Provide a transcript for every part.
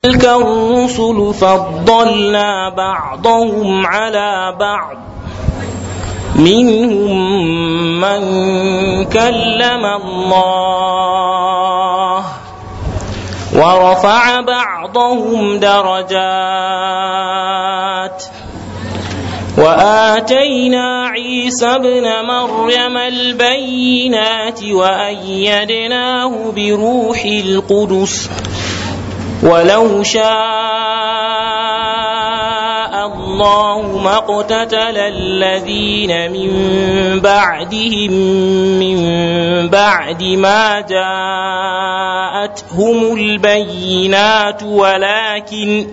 تلك الرسل فضلنا بعضهم على بعض منهم من كلم الله ورفع بعضهم درجات واتينا عيسى ابن مريم البينات وايدناه بروح القدس ولو شاء الله ما اقتتل الذين من بعدهم من بعد ما جاءتهم البينات ولكن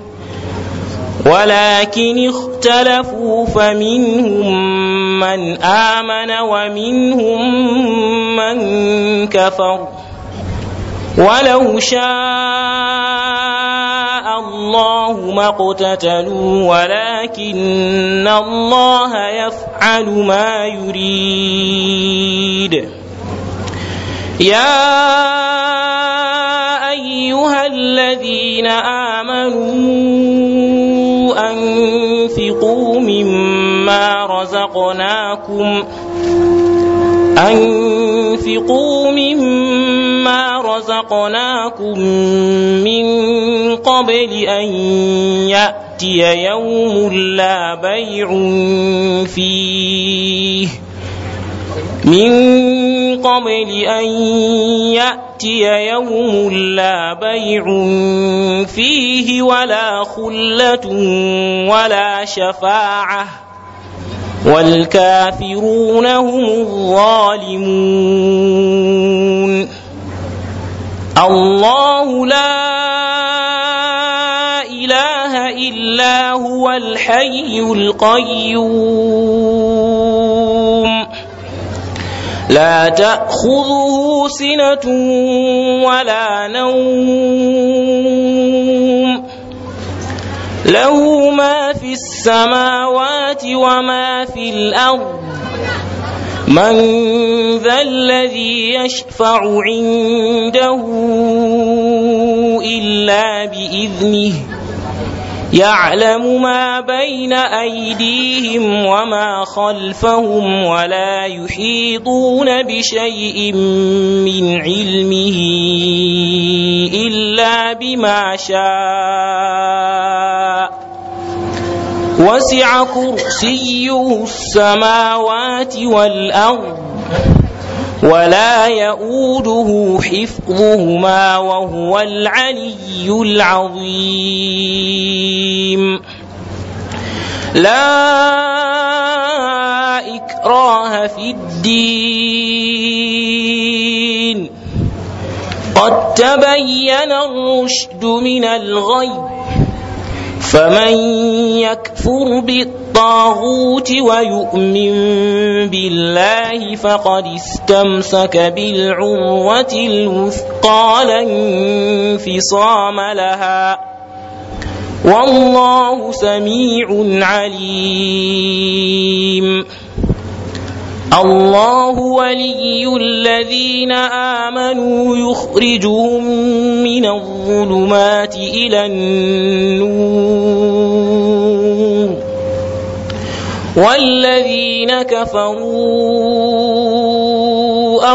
ولكن اختلفوا فمنهم من آمن ومنهم من كفر ولو شاء الله ما اقتتلوا ولكن الله يفعل ما يريد يا ايها الذين امنوا انفقوا مما رزقناكم أنفقوا مما رزقناكم من قبل أن يأتي يوم لا بيع فيه من قبل أن يأتي يوم لا بيع فيه ولا خلة ولا شفاعة والكافرون هم الظالمون الله لا إله إلا هو الحي القيوم لا تأخذه سنة ولا نوم له ما في السماوات وما في الأرض من ذا الذي يشفع عنده إلا بإذنه يعلم ما بين أيديهم وما خلفهم ولا يحيطون بشيء من علمه إلا بما شاء وسع كرسيه السماوات والأرض ولا يؤوده حفظهما وهو العلي العظيم لا إكراه في الدين قد تبين الرشد من الغي فمن يكفر بالطاغوت ويؤمن بالله فقد استمسك بالعروة الوثقى لا انفصام لها والله سميع عليم الله ولي الذين آمنوا يخرجهم من الظلمات إلى النور والذين كفروا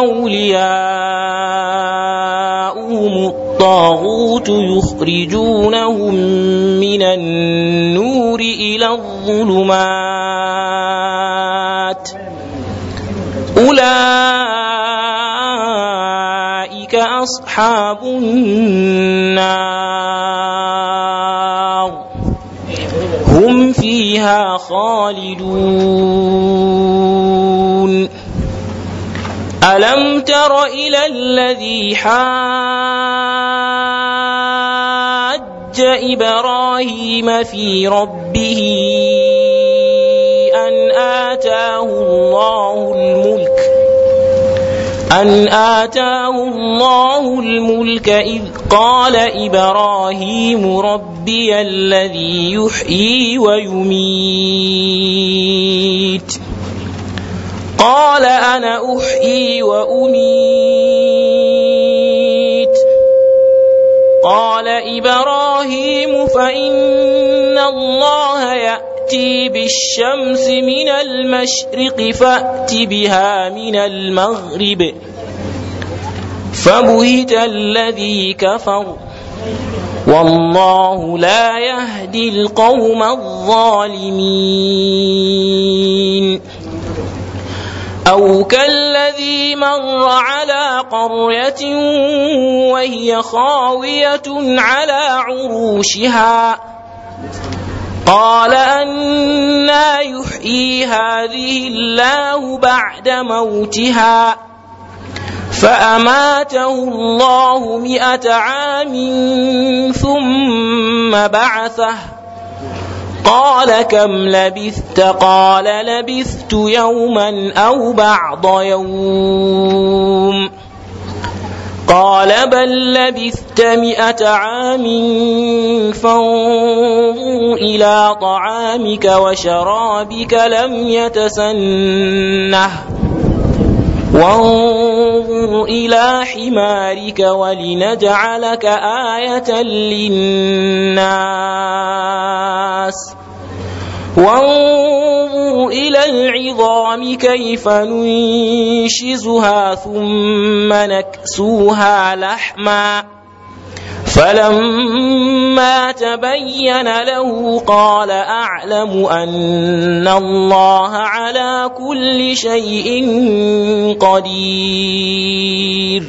أولياؤهم الطاغوت يخرجونهم من النور إلى الظلمات أولئك أصحاب النار هم فيها خالدون ألم تر إلى الذي حاج إبراهيم في ربه أن آتاه الله الملك أن آتاه الله الملك إذ قال إبراهيم ربي الذي يحيي ويميت قال أنا أحيي وأميت قال إبراهيم إبراهيم فإن الله يأتي بالشمس من المشرق فأت بها من المغرب فبهت الذي كفر والله لا يهدي القوم الظالمين أو كالذي مر على قرية وهي خاوية على عروشها قال أنا يحيي هذه الله بعد موتها فأماته الله مئة عام ثم بعثه قال كم لبثت قال لبثت يوما أو بعض يوم قال بل لبثت مئة عام فانظر إلى طعامك وشرابك لم يتسنه وانظر إلى حمارك ولنجعلك آية للناس وانظر إلى العظام كيف ننشزها ثم نكسوها لحما فلما تبين له قال أعلم أن الله على كل شيء قدير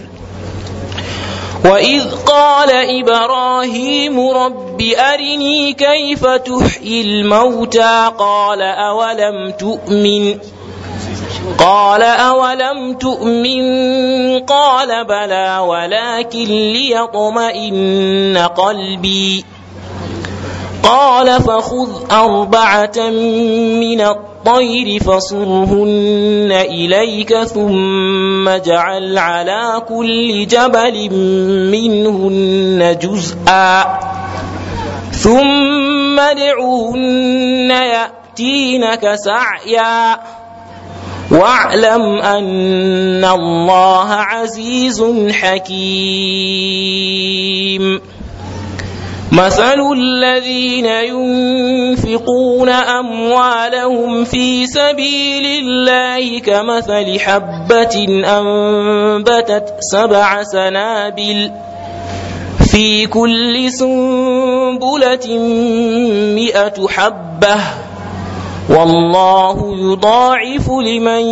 وإذ قال إبراهيم رب أرني كيف تحيي الموتى قال أولم تؤمن قال أولم تؤمن قال بلى ولكن ليطمئن قلبي قال فخذ أربعة من الطير فصرهن إليك ثم اجعل على كل جبل منهن جزءا ثم ادعوهن يأتينك سعيا واعلم أن الله عزيز حكيم مثل الذين ينفقون أموالهم في سبيل الله كمثل حبة أنبتت سبع سنابل في كل سنبلة مئة حبة والله يضاعف لمن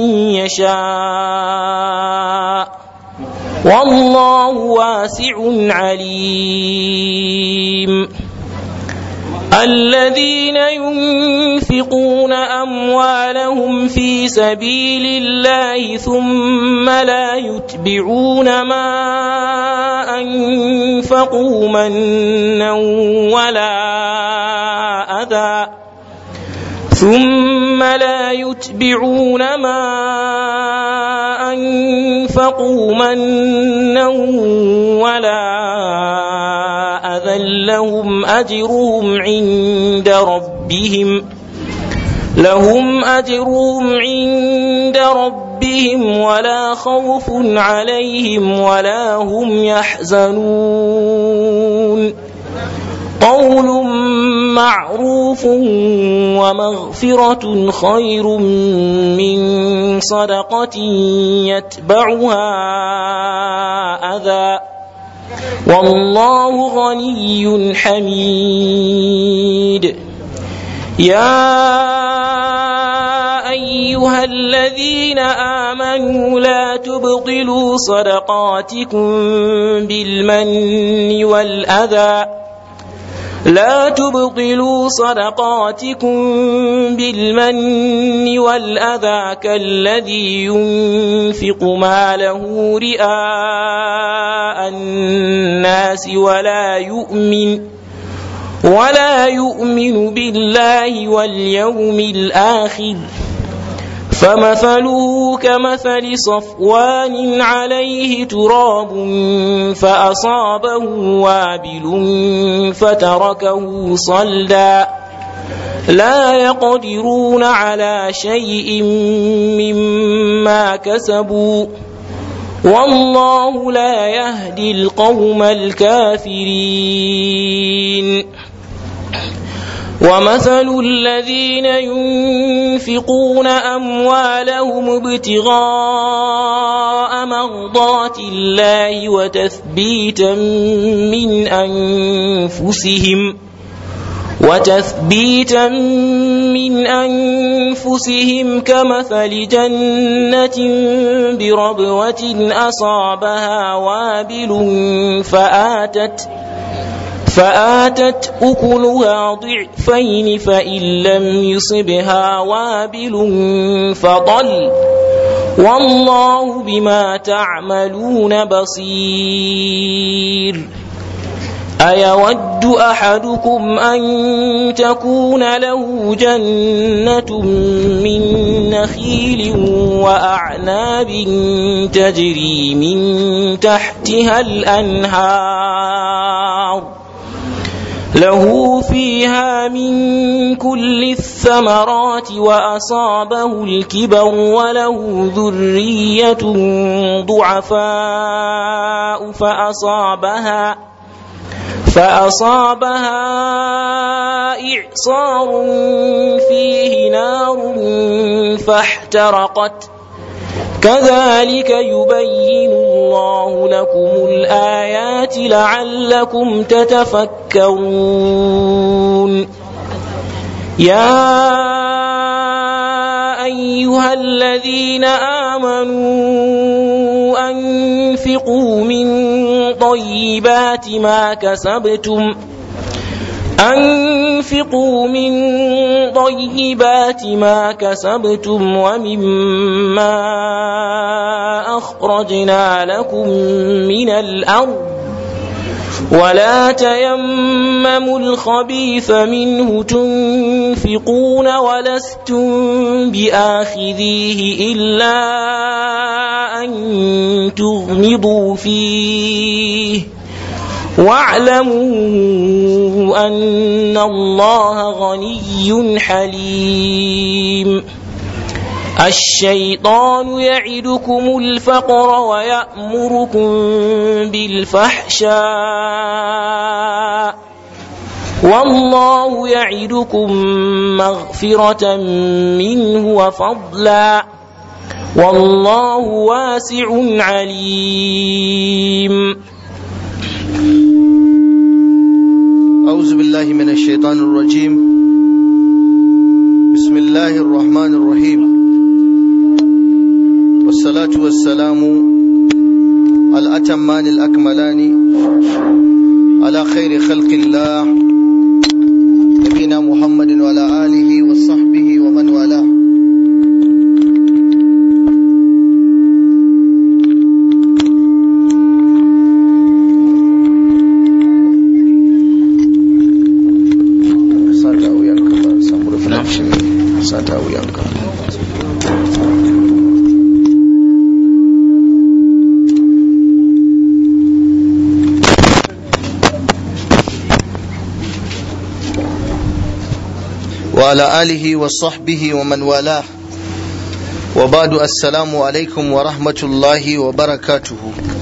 يشاء والله واسع عليم الذين ينفقون أموالهم في سبيل الله ثم لا يتبعون ما أنفقوا منا ولا أذى ثم لا يتبعون ما أنفقوا منا ولا أذى لهم أجرهم عند ربهم لهم أجرهم عند ربهم ولا خوف عليهم ولا هم يحزنون قول معروف ومغفرة خير من صدقة يتبعها أذى والله غني حميد يا أيها الذين آمنوا لا تبطلوا صدقاتكم بالمن والأذى لا تبطلوا صدقاتكم بالمن والأذى كالذي ينفق ماله رئاء الناس ولا يؤمن ولا يؤمن بالله واليوم الآخر فمثله كمثل صفوان عليه تراب فأصابه وابل فتركه صلدا لا يقدرون على شيء مما كسبوا والله لا يهدي القوم الكافرين ومثل الذين ينفقون أموالهم ابتغاء مرضات الله وتثبيتا من أنفسهم وتثبيتا من أنفسهم كمثل جنة بربوة أصابها وابل فآتت فآتت أكلها ضعفين فإن لم يصبها وابل فضل والله بما تعملون بصير أيود أحدكم أن تكون له جنة من نخيل وأعناب تجري من تحتها الأنهار له فيها من كل الثمرات وأصابه الكبر وله ذرية ضعفاء فأصابها فأصابها إعصار فيه نار فاحترقت كذلك يبين الله لكم الآيات لعلكم تتفكرون يا أيها الذين آمنوا أنفقوا من طيبات ما كسبتم أنفقوا من طيبات ما كسبتم ومما أخرجنا لكم من الأرض ولا تيمموا الخبيث منه تنفقون ولستم بآخذيه إلا أن تغمضوا فيه واعلموا أن الله غني حليم الشيطان يعدكم الفقر ويأمركم بالفحشاء والله يعدكم مغفرة منه وفضلا والله واسع عليم أعوذ بالله من الشيطان الرجيم بسم الله الرحمن الرحيم والصلاة والسلام الأتمان الأكملان على خير خلق الله نبينا محمد وعلى آله وصحبه ومن والاه sata wuyanka ba samu reflection sata wuyanka وعلى آله وصحبه ومن والاه وبعد السلام عليكم ورحمة الله وبركاته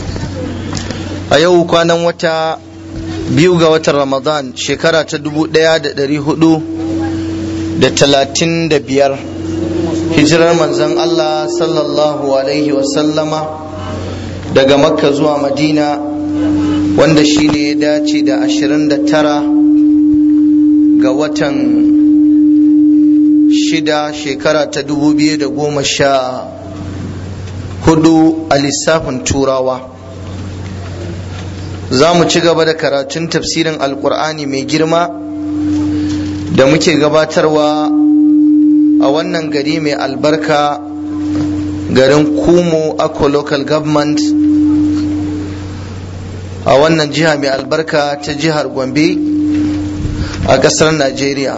أيوه كان وتا biyu ga watan ramadan shekara ta dubu daya da dari hudu da talatin da biyar hijirar manzon allah sallallahu alaihi wasallama daga makka zuwa madina wanda shi ne ya dace da ashirin da tara ga watan shida shekara ta dubu biyu da goma sha hudu a lissafin turawa za mu ci gaba da karatun tafsirin alkur'ani mai girma da muke gabatarwa a wannan gari mai albarka garin kumo akwa local government a wannan jiha mai albarka ta jihar gombe a ƙasar najeriya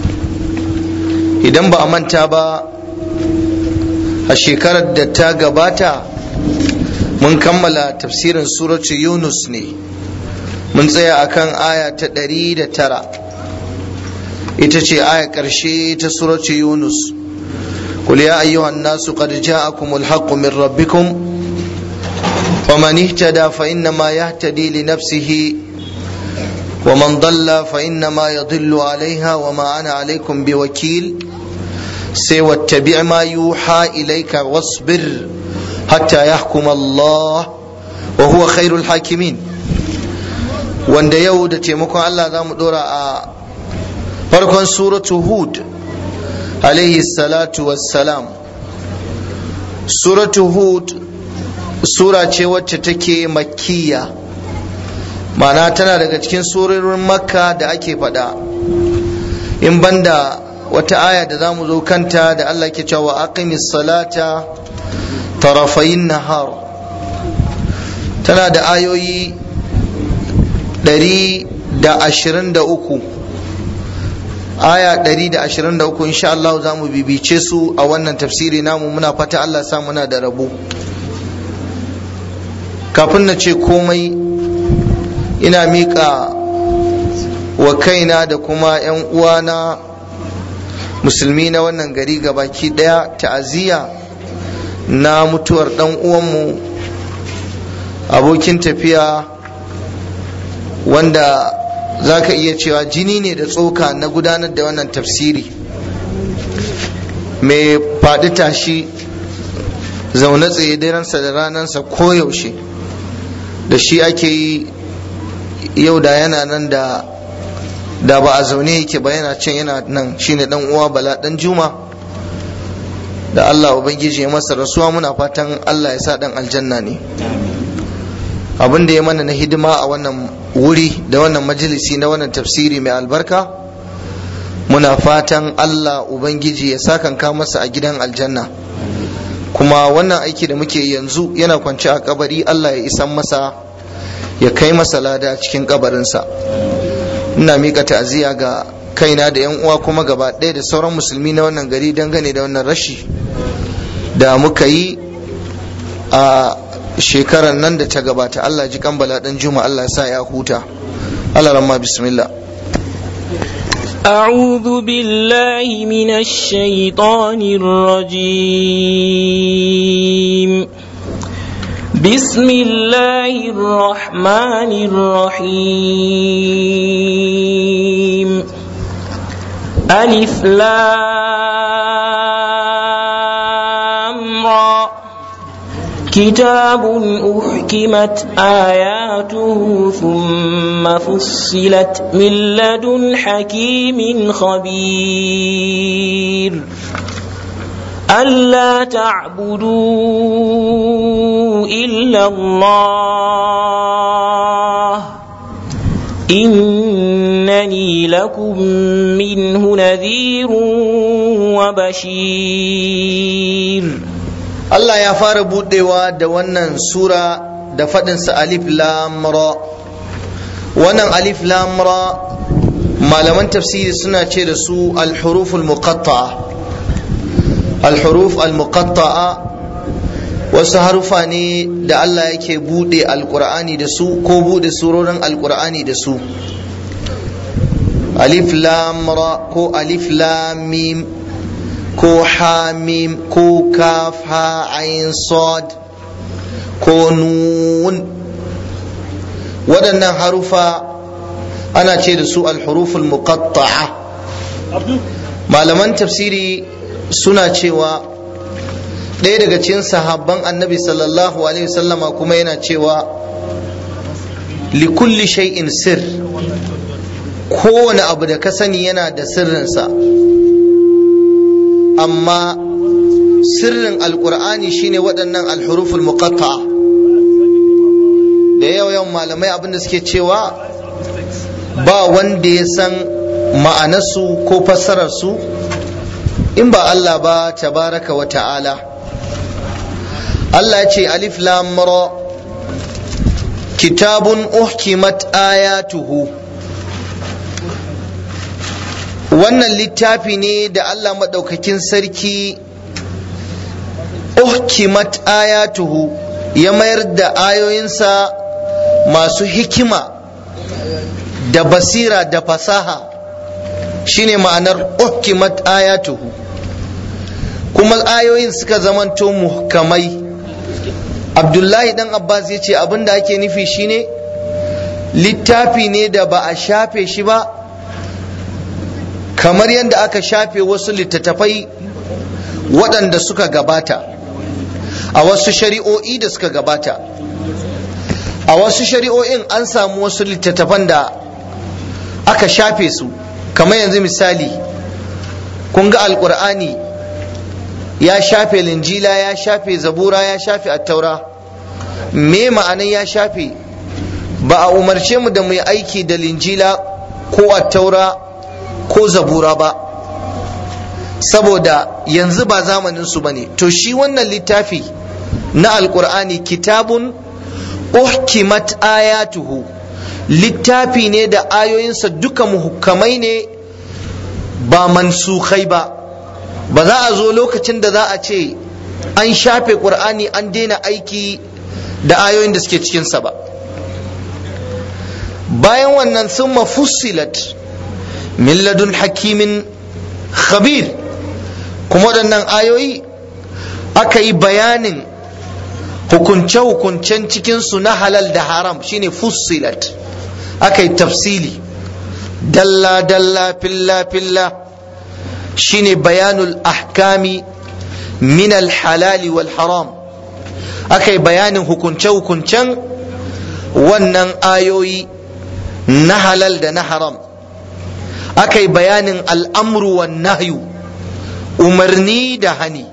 idan ba a manta ba a shekarar da ta gabata mun kammala tafsirin suratu yunus ne mun tsaya akan aya ta ɗari da tara ita ce aya ƙarshe ta suratu yunus قل يا أيها الناس قد جاءكم الحق من ربكم ومن اهتدى فإنما يهتدي لنفسه ومن ضل فإنما يضل عليها وما أنا عليكم بوكيل سوى اتبع ما يوحى إليك واصبر حتى يحكم الله وهو خير الحاكمين wanda yau da taimakon Allah za mu dora a farkon suratu hud alaihi salatu wassalam suratu hud sura ce wacce take makkiya ma'ana tana daga cikin surorin makka da ake faɗa in banda wata aya da za mu zo kanta da Allah ke cewa aqimis salata tarafayin nahar tana da ayoyi ɗari da ashirin da uku aya ɗari da ashirin da uku insha Allah za mu bibice su a wannan tafsiri namu muna fata Allah sa muna da rabo kafin na ce komai ina miƙa wa kaina da kuma 'yan uwana musulmi na wannan gari gabaki ɗaya ta'aziyya na mutuwar ɗan uwanmu abokin tafiya wanda za ka iya cewa jini ne da tsoka na gudanar da wannan tafsiri mai faɗi tashi zaune tsaye daransa da ranansa koyaushe da shi ake yi yau da yana nan da da ba a zaune yake ba yana can yana nan shine dan uwa bala dan juma da Allah ubangiji ya masa rasuwa muna fatan Allah ya sa dan aljanna ne abin da ya mana na hidima a wannan wuri da wannan majalisi na wannan tafsiri mai albarka muna fatan Allah ubangiji ya sakanka masa a gidan aljanna kuma wannan aiki da muke yanzu yana kwance a kabari Allah ya isan masa ya kai masa lada cikin kabarinsa ina mika ta'aziyya ga kaina da yan uwa kuma gaba ɗaya da sauran musulmi na wannan gari dangane da wannan rashi da muka yi a shekarar nan da ta gabata Allah ji kambala dan juma Allah sa ya huta Allah ramma bismillah أعوذ بالله من الشيطان الرجيم بسم الله الرحمن الرحيم ألف لام را كتاب أحكمت آياته ثم فصلت من لدن حكيم خبير ألا تعبدوا إلا الله إنني لكم منه نذير وبشير Allah ya fara budewa da wannan sura da faɗinsa alif lam ra wannan alif lam ra malaman tafsiri suna ce da su al-huruf al-muqatta'a al-huruf al-muqatta'a wasu harufa ne da Allah yake bude alqur'ani da su ko bude surorin alqur'ani da su alif lam ra ko alif lam mim ko hamim ko kaf ha ayin sad ko nun waɗannan harufa ana ce da su alhuruful muqatta'a malaman tafsiri suna cewa ɗaya daga cikin sahabban annabi sallallahu alaihi wasallama kuma yana cewa likulli shay'in sir kowane abu da ka sani yana da sirrinsa amma sirrin alkur'ani shine waɗannan alhuruful muqatta da yawan malamai abinda suke cewa ba wanda ya san ma'anarsu ko fassararsu in ba Allah ba tabaraka wa ta'ala Allah ya ce alif lam ra kitabun uhkimat ayatuhu wannan littafi ne da Allah maɗaukakin sarki uhkimat ayatuhu ya mayar da ayoyinsa masu hikima da basira da fasaha shine ma'anar uhkimat ayatuhu kuma ayoyin suka zamanto muhkamai abdullahi dan abbas ya ce abin da ake nufi shine littafi ne da ba a shafe shi ba kamar yadda aka shafe wasu littattafai waɗanda suka gabata a wasu shari'o'i da suka gabata a wasu shari'o'in an samu wasu littattafan da aka shafe su kamar yanzu misali kun ga alkur'ani ya shafe linjila ya shafe zabura ya shafe attaura me ma'anan ya shafe ba a umarce mu da mu yi aiki da linjila ko attaura ko zabura ba saboda yanzu ba zamanin su bane to shi wannan littafi na alkur'ani kitabun uhkimat ayatuhu littafi ne da ayoyinsa duka muhkamai ne ba mansukhai ba ba za a zo lokacin da za a ce an shafe ƙur'ani an daina aiki da ayoyin da suke cikinsa ba bayan wannan sun mafussilat min ladun hakimin khabir kuma waɗannan ayoyi aka yi bayanin hukunce-hukuncen cikinsu na halal da haram shine fussilat aka yi tafsili dalla-dalla filla-filla shine bayanul ahkami min halali wal haram aka yi bayanin hukunce-hukuncen wannan ayoyi na halal da na haram aka yi bayanin al'amru wan nahyu umarni da hani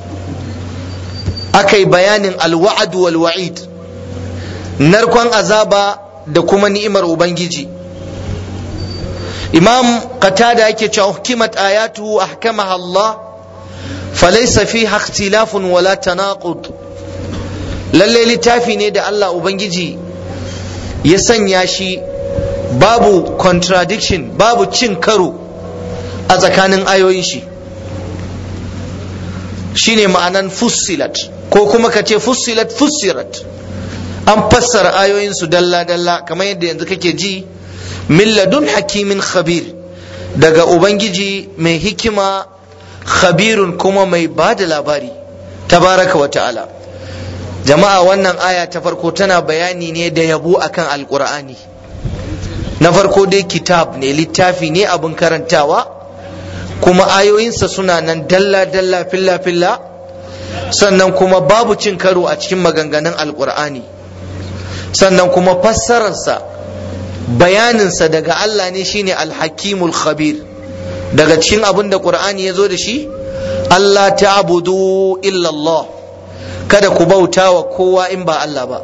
aka yi bayanin alwa'ad wal wa'id narkon azaba da kuma ni'imar ubangiji imam qatada yake cewa hukimat ayatu ahkamaha Allah falaysa fiha ikhtilafun wala tanaqud lalle littafi ne da Allah ubangiji ya sanya shi babu contradiction babu cin karo a tsakanin ayoyin shi shine ma'anan fussilat ko kuma ka ce fussilat fussirat an fassara ayoyin su dalla dalla kamar yadda yanzu kake ji min ladun hakimin khabir daga ubangiji mai hikima khabirun kuma mai ba da labari tabaraka wa ta'ala jama'a wannan aya ta farko tana bayani ne da yabo akan alkur'ani na farko dai kitab ne littafi ne abin karantawa kuma ayoyinsa suna nan dalla-dalla filla-filla sannan kuma babu cin karo a cikin maganganun alkur'ani sannan kuma fassararsa bayaninsa daga Allah ne shine alhakimul khabir daga cikin abin da ƙur'ani ya zo da shi Allah ta'budu illallah kada ku bauta wa kowa in ba Allah ba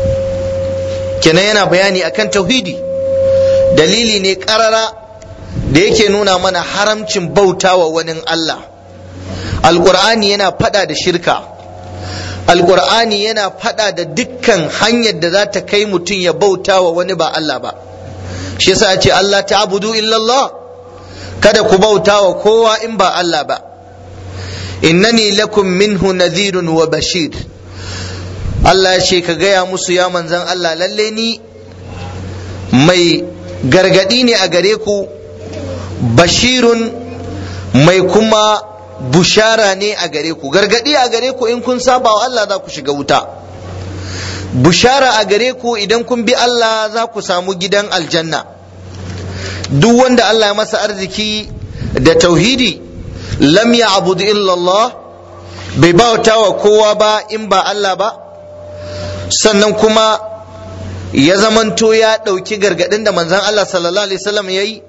kenan yana bayani akan tauhidi dalili ne ƙarara da yake nuna mana haramcin bauta wa wani Allah alƙur'ani yana fada da shirka alƙur'ani yana fada da dukkan hanyar da za ta kai mutum ya bauta wa wani ba Allah ba shi yasa ya ce Allah ta'budu illallah kada ku bauta wa kowa in ba Allah ba innani lakum minhu nadhirun wa bashir Allah ya ce ka gaya musu ya manzan Allah lalle ni mai gargadi ne a gare ku bashirun mai kuma bushara ne a gare ku gargadi a gare ku in kun saba wa Allah za ku shiga wuta bushara a gare ku idan kun bi Allah za ku samu gidan aljanna duk wanda Allah ya masa arziki da tauhidi lam ya abudu illallah bai bauta wa kowa ba in ba Allah ba sannan kuma ya zamanto ya ɗauki gargaɗin da manzan Allah sallallahu alaihi wasallam ya yi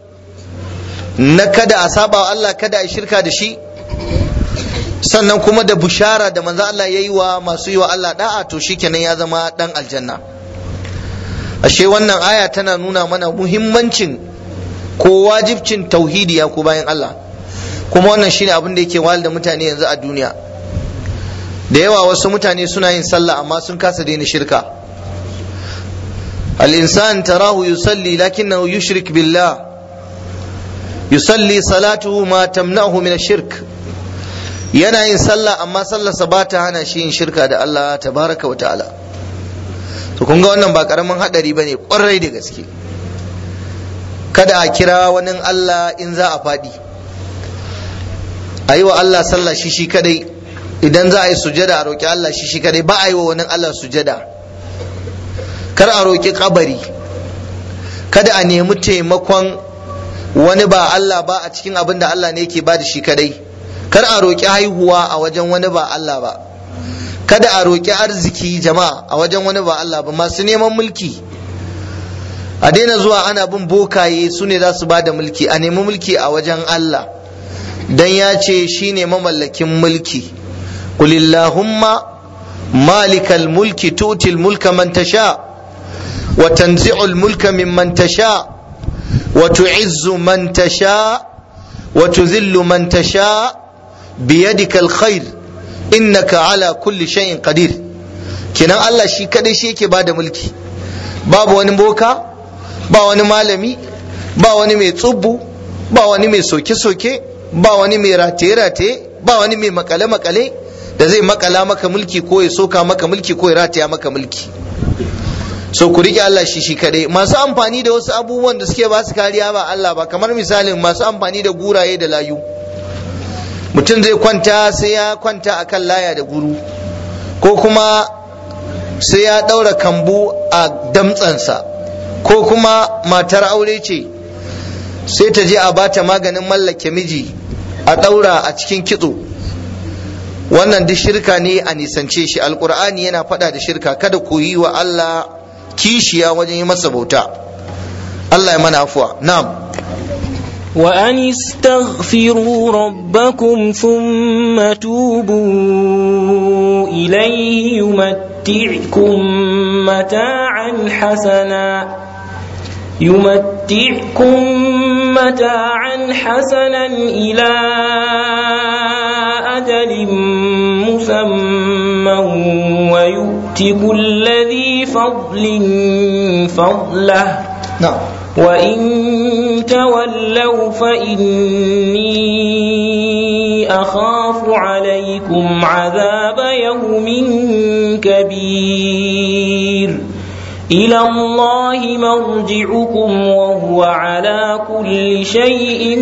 na kada a saba wa Allah kada a shirka da shi sannan kuma da bushara da manzan Allah ya yi wa masu yi wa Allah da'a to shikenan ya zama ɗan aljanna ashe wannan aya tana nuna mana muhimmancin ko wajibcin tauhidi ya ku bayan Allah kuma wannan shine abin da yake wahal da mutane yanzu a duniya da yawa wasu mutane suna yin sallah amma sun kasa daina shirka al-insan tarahu yusalli lakinnahu yushrik billah yusalli salatuhu ma tamna'uhu min shirk yana yin sallah amma sallarsa ba ta hana shi yin shirka da Allah tabaraka wa ta'ala to kun ga wannan ba karamin hadari bane kwarai da gaske kada a kira wani Allah in za a faɗi a yi wa Allah sallah shi shi kadai idan za a yi sujada a roƙi Allah shi shi kadai ba a yi wa wani Allah sujada kar a roƙi kabari kada a nemi taimakon wani ba Allah ba a cikin abin da Allah ne yake ba da shi kadai kar a roƙi haihuwa a wajen wani ba Allah ba kada a roƙi arziki jama'a a wajen wani ba Allah ba masu neman mulki a daina zuwa ana bin bokaye su ne za su ba da mulki a nemi mulki a wajen Allah dan ya ce shi ne mamallakin mulki kulillahumma malikal mulki tutil mulka man tasha wa tanzi'ul mulka mimman tasha wa tu'izzu man tasha wa tuzillu man tasha biyadikal khair innaka ala kulli shay'in qadir kenan Allah shi kadai shi yake bada mulki babu wani boka ba wani malami ba wani mai tsubbu ba wani mai soke-soke ba wani mai rataye-rataye ba wani mai makale-makale da zai makala maka mulki ko ya soka maka mulki ko ya rataya maka mulki so ku rike Allah shi shi kadai masu amfani da wasu abubuwan da suke ba su kariya ba Allah ba kamar misalin masu amfani da guraye da layu mutum zai kwanta sai ya kwanta akan laya da guru ko kuma sai ya daura kambu a damtsansa ko kuma matar aure ce sai ta je a bata maganin mallake miji a daura a cikin kitso wannan duk shirka ne a nisance shi alkur'ani yana faɗa da shirka kada ku yi wa Allah kishiya wajen yi masa bauta Allah ya mana afuwa na'am وأن استغفروا ربكم ثم توبوا إليه يمتعكم متاعا حسنا يمتعكم متاعا حسنا إلى أجل مسمى ويؤت كل ذي فضل فضله na'am وإن تولوا فإني أخاف عليكم عذاب يوم كبير إلى الله مرجعكم وهو على كل شيء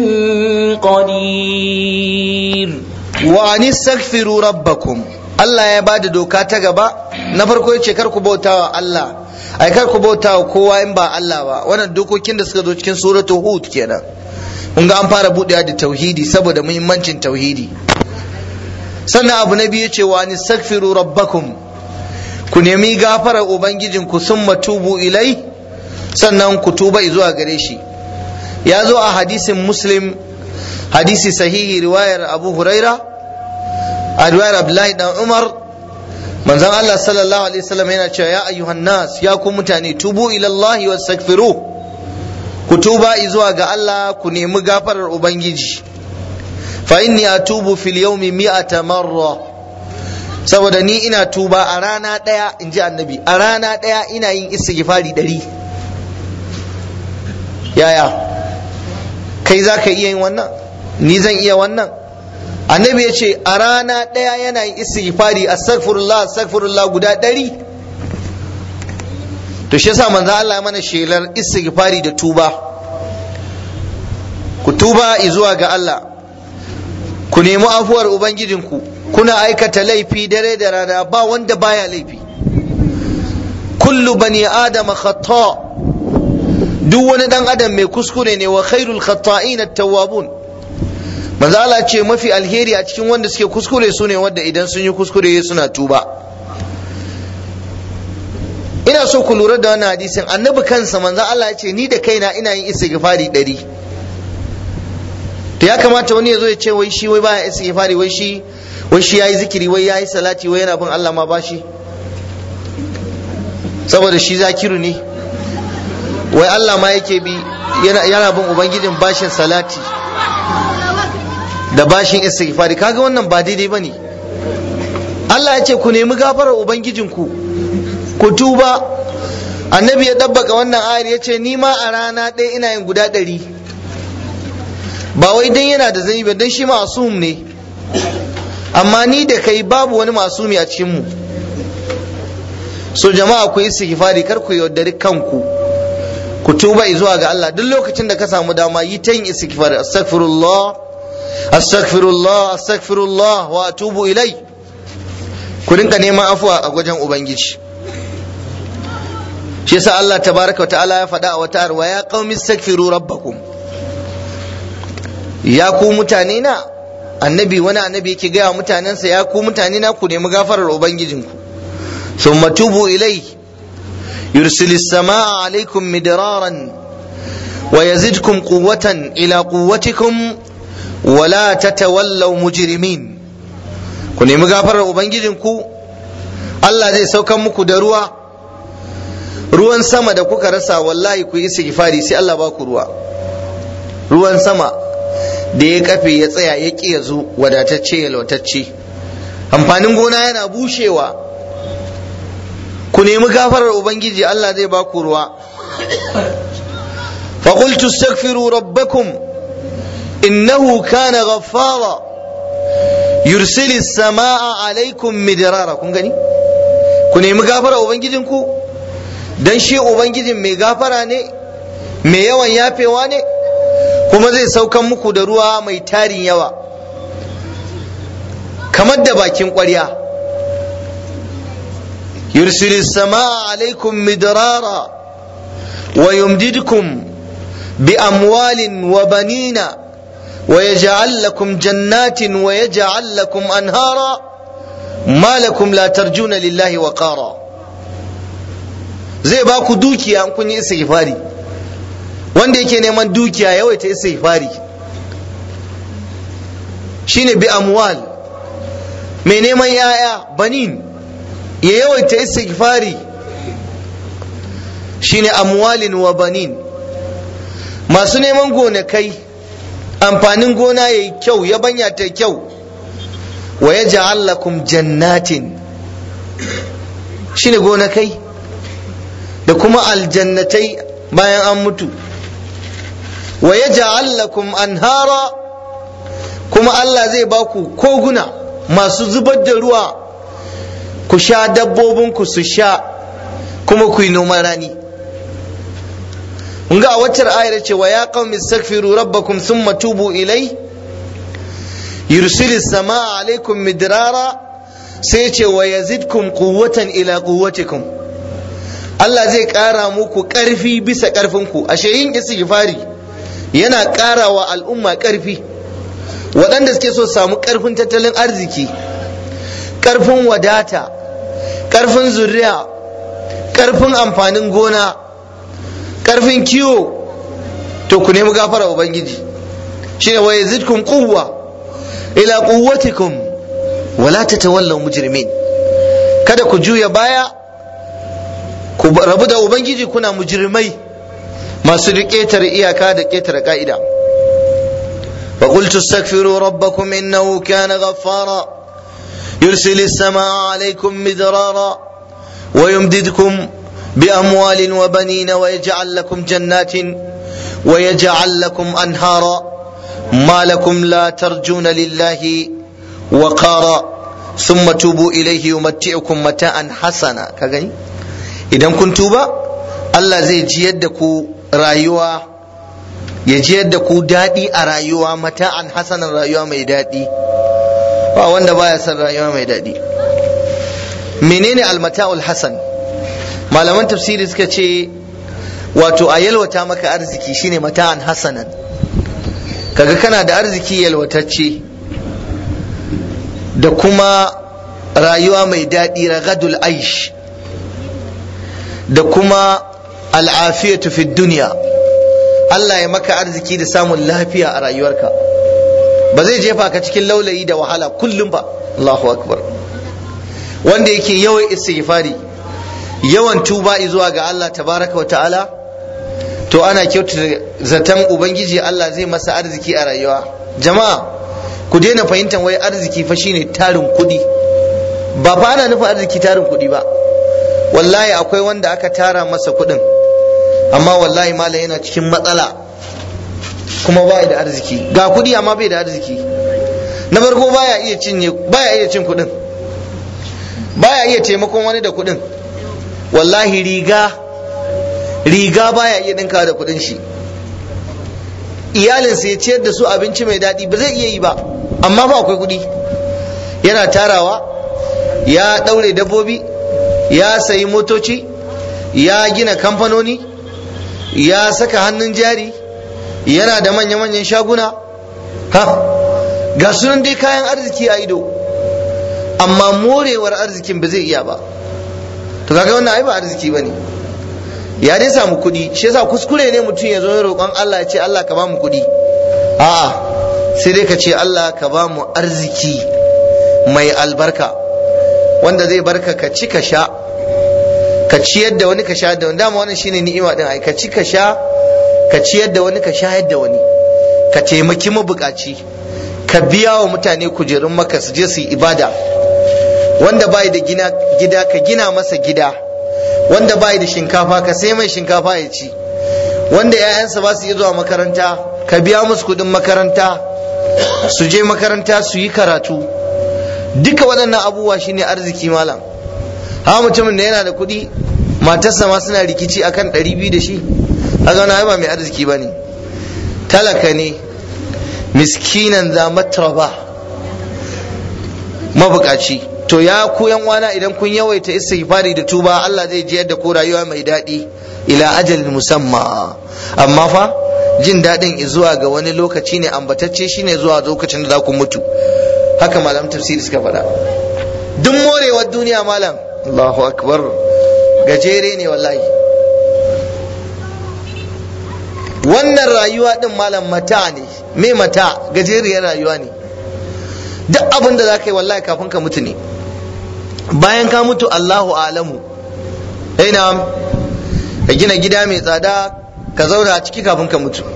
قدير wa an istaghfiru rabbakum Allah ya bada doka ta gaba na farko yace kar ku bautawa Allah ai kar ku bautawa kowa in ba Allah ba wannan dokokin da suka zo cikin suratul hud kenan kun ga an fara budewa da tauhidi saboda muhimmancin tauhidi sannan abu na biyu yace wa an istaghfiru rabbakum ku nemi gafarar ubangijinku summa tubu ilai sannan ku tuba zuwa gare shi ya zo a hadisin muslim hadisi sahihi riwayar abu huraira a riwayar abdullahi dan umar manzon Allah sallallahu alaihi wasallam yana cewa ya ayyuhan nas ya ku mutane tubu ila Allah wastaghfiru ku tuba zuwa ga Allah ku nemi gafarar ubangiji fa inni atubu fil yawmi mi'ata marra saboda ni ina tuba a rana daya inji annabi a rana daya ina yin istighfari ɗari yaya kai za ka iya yin wannan ni zan iya wannan annabi ya ce a rana ɗaya yana yin istighfari astaghfirullah astaghfirullah guda ɗari to shi yasa manzo Allah ya mana shelar istighfari da tuba ku tuba zuwa ga Allah ku nemi afuwar ubangijinku kuna aikata laifi dare da rana ba wanda baya laifi kullu bani adama khata duk wani dan adam mai kuskure ne wa khairul khata'in at-tawwabun manzo Allah ce mafi alheri a cikin wanda suke kuskure su ne wanda idan sun yi kuskure suna tuba ina so ku lura da wannan hadisin annabi kansa manzo Allah ya ce ni da kaina ina yin istighfari ɗari to ya kamata wani ya zo ya ce wai shi wai baya istighfari wai shi wai shi yayi zikiri wai yayi salati wai yana bin Allah ma bashi saboda shi zakiru ne wai Allah ma yake bi yana bin ubangijin bashin salati da bashin istighfari kaga wannan ba daidai bane Allah ya ce ku nemi gafarar ubangijinku ku tuba annabi ya dabbaka wannan ayar ya ce ni ma a rana ɗaya ina yin guda ɗari ba wai dan yana da zai ba dan shi masum ne amma ni da kai babu wani masumi a cikin mu so jama'a ku yi istighfari kar ku yaudari kanku ku tuba zuwa ga Allah duk lokacin da ka samu dama yi ta yin istighfar astaghfirullah astaghfirullah astaghfirullah wa atubu ilai ku rinka neman afuwa a wajen ubangiji shi yasa Allah tabaraka wa ta'ala ya faɗa a wata arwa ya qaumi astaghfiru rabbakum ya ku mutane na annabi wani annabi yake gaya mutanensa ya ku mutane na ku nemi gafarar ubangijinku thumma tubu ilai yursilis samaa alaikum midraran wa yazidkum quwwatan ila quwwatikum wa la tatawallaw mujrimin ku nemi gafarar ubangijinku Allah zai saukan muku da ruwa ruwan sama da kuka rasa wallahi ku yi istighfari sai Allah ba ku ruwa ruwan sama da ya kafe ya tsaya ya ƙi ya zo wadatacce ya lautacce amfanin gona yana bushewa ku nemi gafarar ubangiji Allah zai ba ku ruwa فقلت استغفروا ربكم إنه كان غفارا يرسل السماء عليكم مدرارا kun gani ku nemi gafara ubangijinku dan shi ubangijin mai gafara ne mai yawan yafewa ne kuma zai saukan muku da ruwa mai tarin yawa kamar da bakin ƙwarya yursilu samaa alaikum midrara wa yumdidkum bi amwalin wa banina wa yaj'al lakum jannatin wa yaj'al lakum anhara ma lakum la tarjuna lillahi wa qara zai ba ku dukiya in kun yi istighfari wanda yake neman dukiya yawaita istighfari shine bi amwal mai neman yaya banin ya yawaita istighfari shine amwalin wa banin masu neman gonakai amfanin gona yayi kyau yabanya ta kyau wa yaj'al lakum jannatin shine gonakai da kuma aljannatai bayan an mutu wa yaj'al lakum anhara kuma Allah zai ba ku koguna masu zubar da ruwa ku sha dabbobinku su sha kuma ku yi noman rani ga a waccar ayar ce wa ya qaumi astaghfiru rabbakum thumma tubu ilai yursilis samaa alaikum midrara sai ce wa yazidkum quwwatan ila quwwatikum Allah zai ƙara muku ƙarfi bisa ƙarfinku ashe yin istighfari yana ƙara wa al'umma ƙarfi waɗanda suke so samu ƙarfin tattalin arziki ƙarfin wadata ƙarfin zuriya ƙarfin amfanin gona ƙarfin kiwo to ku nemi gafara ubangiji shine wa yazidkum quwwa ila quwwatikum wala tatawallaw mujrimin kada ku juya baya ku rabu da ubangiji kuna mujrimai masu ƙetare iyaka da ƙetare ka'ida فقلت استغفروا ربكم إنه كان غفارا يرسل السماء عليكم مدرارا ويمددكم بأموال وبنين ويجعل لكم جنات ويجعل لكم أنهارا ما لكم لا ترجون لله وقارا ثم توبوا إليه يمتعكم متاعا حسنا كغني إذا كنتم الله زي جيدكم رايوا ya ji yadda ku daɗi a rayuwa mata'an hasanan rayuwa mai daɗi ba wanda baya son rayuwa mai daɗi menene almata'ul hasan malaman tafsiri suka ce wato a yalwata maka arziki shine mata'an hasanan kaga kana da arziki yalwatacce da kuma rayuwa mai daɗi ragadul aish da kuma al'afiyatu fi duniya Allah ya maka arziki da samun lafiya a rayuwarka ba zai jefa ka cikin laulayi da wahala kullum ba Allahu akbar wanda yake yawan istighfari yawan tuba zuwa ga Allah tabaraka wa ta'ala to ana kyautata zaton ubangiji Allah zai masa arziki a rayuwa jama'a ku daina fahimtar wai arziki fa shine tarin kuɗi ba fa ana nufin arziki tarin kuɗi ba wallahi akwai wanda aka tara masa kuɗin amma wallahi malam yana cikin matsala kuma ba da arziki ga kuɗi amma bai da arziki na farko baya iya cinye baya iya cin kuɗin baya iya taimakon wani da kuɗin wallahi riga riga baya iya ɗinka da kuɗin shi iyalinsa ya ciyar da su abinci mai daɗi ba zai iya yi ba amma ba akwai kuɗi yana tarawa ya ɗaure dabbobi ya sayi motoci ya gina kamfanoni ya saka hannun jari yana da manya-manyan shaguna ha ga sunan dai kayan arziki a ido amma morewar arzikin ba zai iya ba to kaga wannan ai ba arziki bane ya dai samu kuɗi shi yasa kuskure ne mutum ya zo ya roƙon Allah ya ce Allah ka ba mu kuɗi a'a sai dai ka ce Allah ka ba mu arziki mai albarka wanda zai barka ka ci ka sha ka ciyar da wani ka sha da wani dama wannan shine ni'ima din ai ka ci ka sha ka ciyar da wani ka shayar da wani ka taimaki mabukaci ka biya wa mutane kujerun maka su je su yi ibada wanda bai da gina gida ka gina masa gida wanda bai da shinkafa ka sai mai shinkafa ya ci wanda 'ya'yansa ba su iya zuwa makaranta ka biya musu kudin makaranta su je makaranta su yi karatu duka waɗannan abubuwa shine arziki malam ha mutumin da yana da kuɗi matarsa ma suna rikici akan ɗari biyu da shi haka wani ba mai arziki ba ne talaka ne miskinan za matraba mabukaci to ya ku yan wana idan kun yawaita istighfari da tuba Allah zai jiyar da ku rayuwa mai daɗi ila ajalin musamma amma fa jin daɗin zuwa ga wani lokaci ne ambatacce shine zuwa lokacin da za ku mutu haka malam tafsiri suka faɗa duk morewar duniya malam Allahu akbar gajere ne wallahi wannan rayuwa din malam mata ne me mata gajeriyar rayuwa ne duk abin da za ka yi wallahi kafin ka mutu ne bayan ka mutu Allahu alamu ina ka gina gida mai tsada ka zauna a ciki kafin ka mutu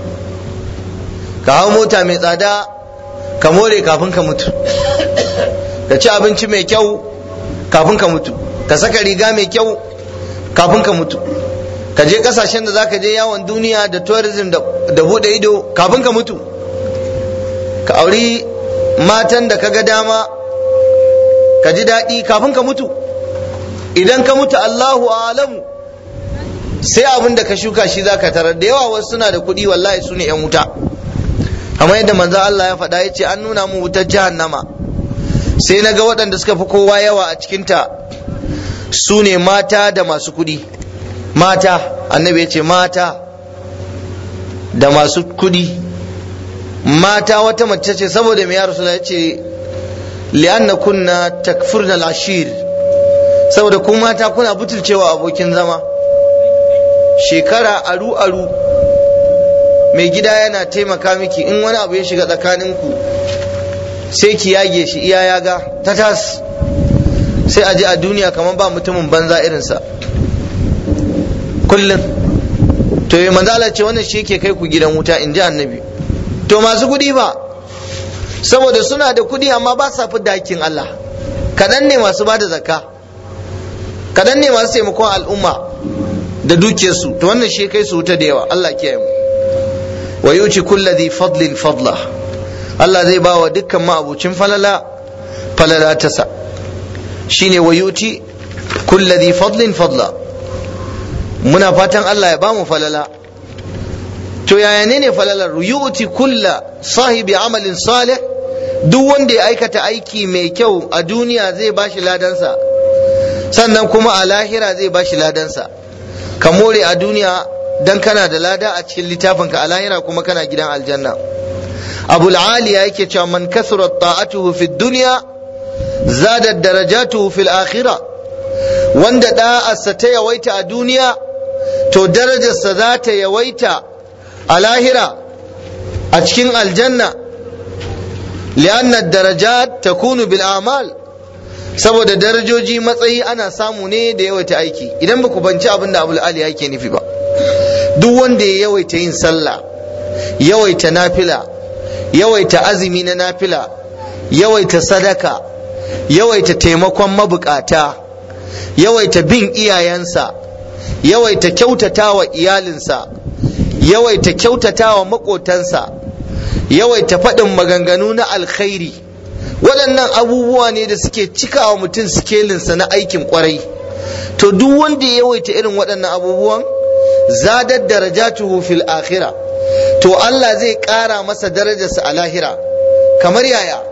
ka hau mota mai tsada ka more kafin ka mutu ka ci abinci mai kyau kafin ka mutu ka saka riga mai kyau kafin ka mutu ka je kasashen da zaka je yawon duniya da tourism da bude ido kafin ka mutu ka auri matan da ka ga dama ka ji daɗi kafin ka mutu idan ka mutu Allahu alamu sai abin da ka shuka shi zaka tarar da yawa wasu suna da kuɗi wallahi su ne 'yan wuta kamar yadda manzo Allah ya faɗa ya ce an nuna mu wutar jahannama sai na ga waɗanda suka fi kowa yawa a cikinta su ne mata da masu kuɗi mata annabi ya ce mata da masu kuɗi mata wata mace ce saboda mai yaro ya ce li'anna kunna takfurna al-ashir saboda ku mata kuna butulcewa abokin zama shekara aru aru mai gida yana taimaka miki in wani abu ya shiga tsakaninku sai ki yage shi iya yaga ta tas sai a ji a duniya kamar ba mutumin banza irinsa kullum to yi manzala ce wannan shi yake kai ku gidan wuta in ji annabi to masu kuɗi ba saboda suna da kuɗi amma ba sa fi dakin Allah kaɗan ne masu ba da zakka kaɗan ne masu taimakon al'umma da dukiyarsu to wannan shi kai su wuta da yawa Allah kiyaye mu wa yuci kulladhi fadlin fadla Allah zai ba wa dukkan ma'abucin falala falala tasa shine wa yuti kulladhi fadlin fadla muna fatan Allah ya ba mu falala to yaya ne ne falalar yuti kulla sahibi amalin salih duk wanda ya aikata aiki mai kyau a duniya zai bashi ladansa sannan kuma a lahira zai bashi ladansa ka more a duniya dan kana da lada a cikin littafinka a lahira kuma kana gidan aljanna abul aliya yake cewa man kasura ta'atuhu fi dunya zada darajatuhu fil akhirah wanda da'arsa ta yawaita a duniya to darajarsa za ta yawaita a lahira a cikin aljanna li'anna darajat takunu bil a'mal saboda darajoji matsayi ana samu ne da yawaita aiki idan ba ku banci abin da abul ali yake nufi ba duk wanda ya yawaita yin sallah yawaita nafila yawaita azumi na nafila yawaita sadaka yawaita taimakon mabukata yawaita bin iyayensa yawaita kyautata wa iyalinsa yawaita kyautata wa maƙotansa yawaita faɗin maganganu na alkhairi waɗannan abubuwa ne da suke cikawa mutum sikelinsa na aikin kwarai to duk wanda ya yawaita irin waɗannan abubuwan zadar darajatuhu fil akhira to Allah zai ƙara masa darajarsa a lahira kamar yaya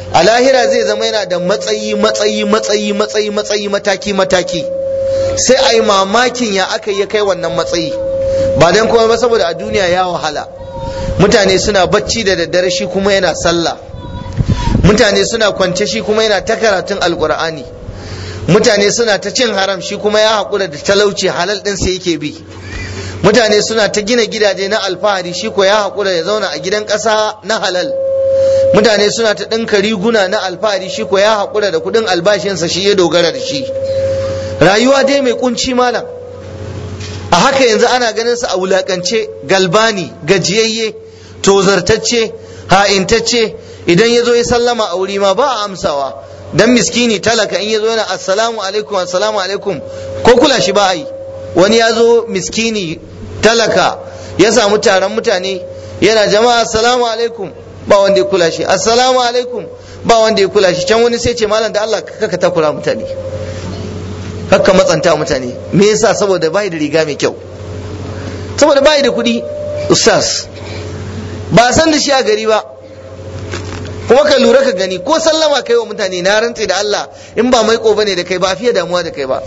a lahira zai zama yana da matsayi matsayi matsayi matsayi matsayi mataki mataki sai a yi mamakin ya aka yi kai wannan matsayi ba don kuma ba saboda a duniya ya wahala mutane suna bacci da daddare shi kuma yana sallah mutane suna kwance shi kuma yana ta karatun alkur'ani mutane suna ta cin haram shi kuma ya haƙura da talauci halal ɗin sai yake bi mutane suna ta gina gidaje na alfahari shi ko ya haƙura ya zauna a gidan ƙasa na halal mutane suna ta ɗinka riguna na alfahari shi ko ya haƙura da kuɗin albashinsa shi ya dogara da shi rayuwa dai mai kunci malam a haka yanzu ana ganin sa a wulakance galbani gajiyayye tozartacce ha'intacce idan ya zo ya sallama a wuri ma ba a amsawa dan miskini talaka in ya zo yana assalamu alaikum assalamu alaikum ko kula shi ba a yi wani ya zo miskini talaka ya samu taron mutane yana jama'a assalamu alaikum ba wanda ya kula shi assalamu alaikum ba wanda ya kula shi can wani sai ce malam da Allah kaka takura mutane kakka matsanta mutane me yasa saboda bai da riga mai kyau saboda bai da kuɗi ustaz ba san da shi a gari ba kuma ka lura ka gani ko sallama kai wa mutane na rantse da Allah in ba mai bane da kai ba fiye damuwa da kai ba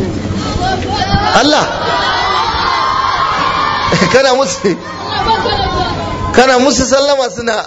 Allah kana musu kana musu sallama suna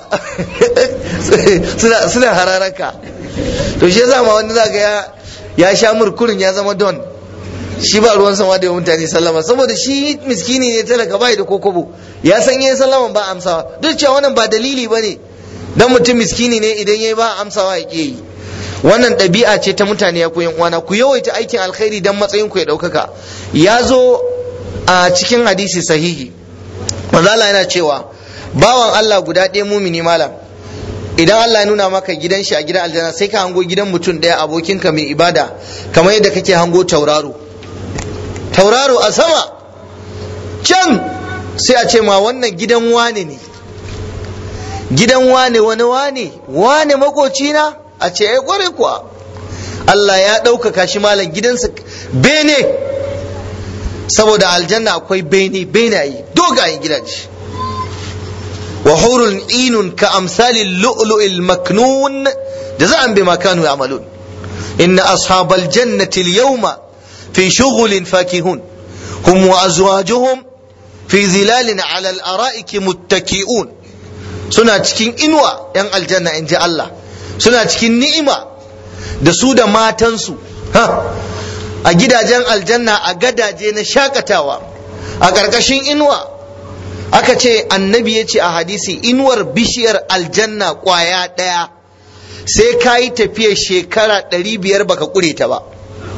suna suna hararaka to shi yasa ma wani zaka ya ya sha murkurin ya zama don shi ba ruwan sama da mutane sallama saboda shi miskini ne talaka bai da kokobo ya san yin sallama ba amsawa duk cewa wannan ba dalili bane dan mutum miskini ne idan yayi ba amsawa ya yi wannan ɗabi'a ce ta mutane ya koyan uwana ku yawaita aikin alkhairi dan matsayin ku ya ɗaukaka ya zo a cikin hadisi sahihi manzo Allah yana cewa bawan Allah guda ɗaya mumini malam idan Allah ya nuna maka gidan shi a gidan aljanna sai ka hango gidan mutum ɗaya abokinka mai ibada kamar yadda kake hango tauraro tauraro a sama can sai a ce ma wannan gidan wane ne gidan wane wani wane wane makocina a ce ya kware kuwa Allah ya ɗaukaka shi malam gidansa bene saboda aljanna akwai bene benaye dogayen gidaje wa hurun inun ka amsalin lu'lu'il maknun jaza'an bima kanu ya'malun inna ashabal jannati al-yawma fi shughulin fakihun hum wa azwajuhum fi zilalin 'ala al-ara'iki muttaki'un suna cikin inuwa yan aljanna in ji Allah suna cikin ni'ima da su da matansu ha a gidajen aljanna a gadaje na shakatawa a ƙarƙashin inuwa aka ce annabi ya ce a hadisi inuwar bishiyar aljanna ƙwaya ɗaya sai ka yi tafiyar shekara ɗari biyar baka ƙure ta ba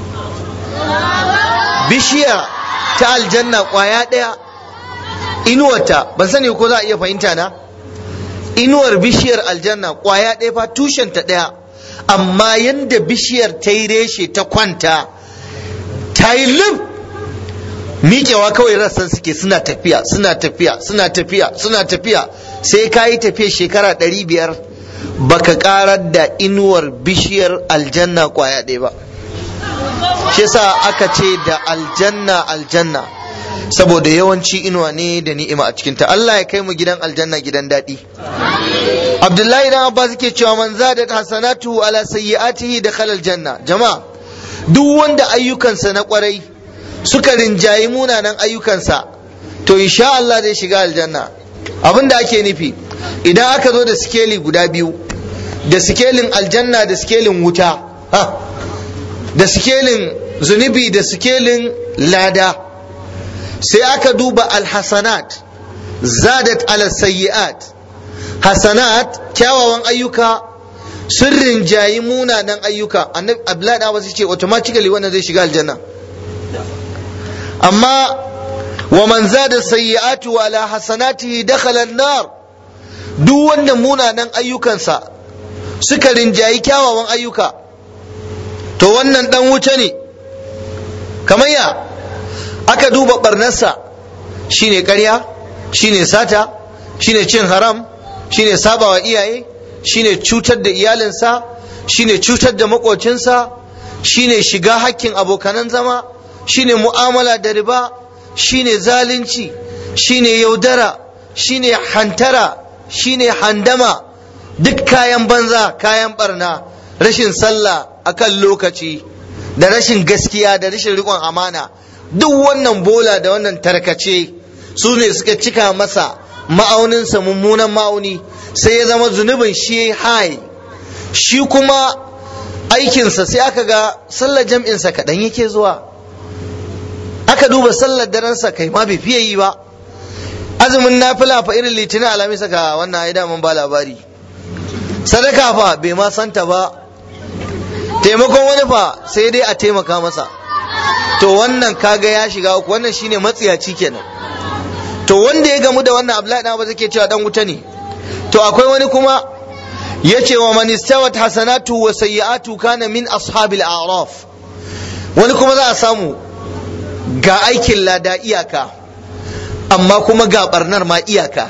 bishiya ta aljanna ƙwaya ɗaya inuwarta ban sani ko za a iya fahimta na inuwar bishiyar aljanna ƙwaya ɗaya fa tushenta ɗaya amma yanda bishiyar ta yi reshe ta kwanta ta yi lif miƙewa kawai rassan suke suna tafiya suna tafiya suna tafiya suna tafiya sai ka yi tafiya shekara ɗari biyar baka ƙarar da inuwar bishiyar aljanna ƙwaya ɗaya ba shi sa aka ce da aljanna aljanna saboda yawanci inuwa ne da ni'ima a cikinta Allah ya kai mu gidan aljanna gidan daɗi Abdullahi dan Abbas yake cewa man zadat hasanatu ala sayyi'atihi dakhala aljanna jama'a duk wanda ayyukansa na kwarai suka rinjayi munanan ayyukansa to insha Allah zai shiga aljanna abin da ake nufi idan aka zo da sikeli guda biyu da sikelin aljanna da sikelin wuta da sikelin zunubi da sikelin lada sai aka duba alhasanat zadat ala sayyi'at hasanat kyawawan ayyuka sun rinjayi munanan ayyuka annabi abdullahi da wasu ce automatically wannan zai shiga aljanna amma wa man zada sayyi'atu ala hasanatihi dakhala an-nar duk wanda munanan ayyukansa suka rinjayi kyawawan ayyuka to wannan dan wuta ne kamar ya aka duba barnarsa shine ƙarya shine sata shine cin haram shine sabawa iyaye shine cutar da iyalinsa shine cutar da makocinsa shine shiga hakkin abokanan zama shine mu'amala da riba shine zalunci shine yaudara shine hantara shine handama duk kayan banza kayan barna rashin sallah akan lokaci da rashin gaskiya da rashin riƙon amana duk wannan bola da wannan tarkace su ne suka cika masa ma'auninsa mummunan ma'auni sai ya zama zunubin shi hai shi kuma aikinsa sai aka ga sallar jam'insa kaɗan yake zuwa aka duba sallar darensa kai ma bai fiye yi ba azumin nafila fa irin litinin alamis ka wannan ai daman ba labari sadaka fa bai ma santa ba taimakon wani fa sai dai a taimaka masa to wannan kaga ya shiga uku wannan shine matsiyaci kenan to wanda ya gamu da wannan abdullahi dan ba zai cewa dan wuta ne to akwai wani kuma yace wa man istawat hasanatu wa sayyi'atu kana min ashabil a'raf wani kuma za a samu ga aikin lada iyaka amma kuma ga barnar ma iyaka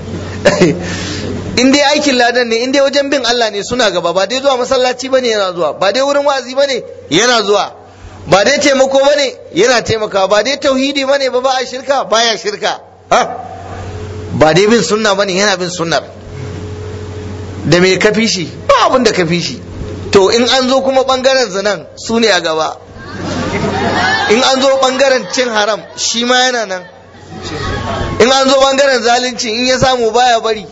in dai aikin ladan ne in dai wajen bin Allah ne suna gaba ba dai zuwa masallaci bane yana zuwa ba dai wurin wa'azi bane yana zuwa ba dai taimako bane yana taimakawa ba dai tauhidi bane ba ba a shirka baya shirka ha ba dai bin sunna bane yana bin sunnar da me ka fi shi ba abin da ka fi shi to in an zo kuma bangaren zinan su ne a gaba in an zo bangaren cin haram shi ma yana nan in an zo bangaren zalunci in ya samu baya bari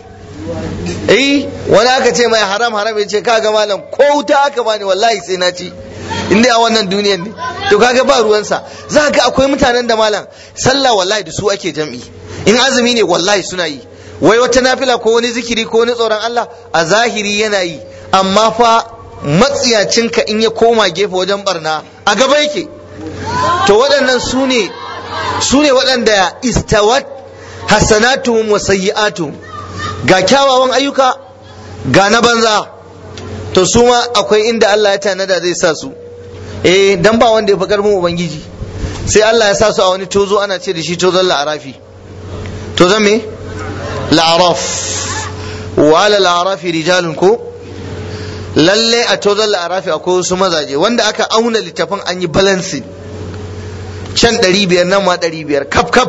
eh wani aka ce mai haram haram ya ce kaga malam ko wuta aka bani wallahi sai na ci in dai a wannan duniyar ne to kaga ba ruwansa za ga akwai mutanen da malam sallah wallahi da su ake jam'i in azumi ne wallahi suna yi wai wata nafila ko wani zikiri ko wani tsoron Allah a zahiri yana yi amma fa matsiyacinka in ya koma gefe wajen barna a gaba yake to waɗannan su ne su ne waɗanda istawat hasanatuhum wa sayyi'atuhum ga kyawawan ayyuka ga na banza to su ma akwai inda Allah ya tanada zai sa su eh dan ba wanda ya fi karfin ubangiji sai Allah ya sa su a wani tozo ana ce da shi tozon la'arafi tozon me la'araf wa ala la'arafi rijalun ko lalle a tozon la'arafi akwai wasu mazaje wanda aka auna littafin an yi balancing can ɗari biyar nan ma ɗari biyar kaf kaf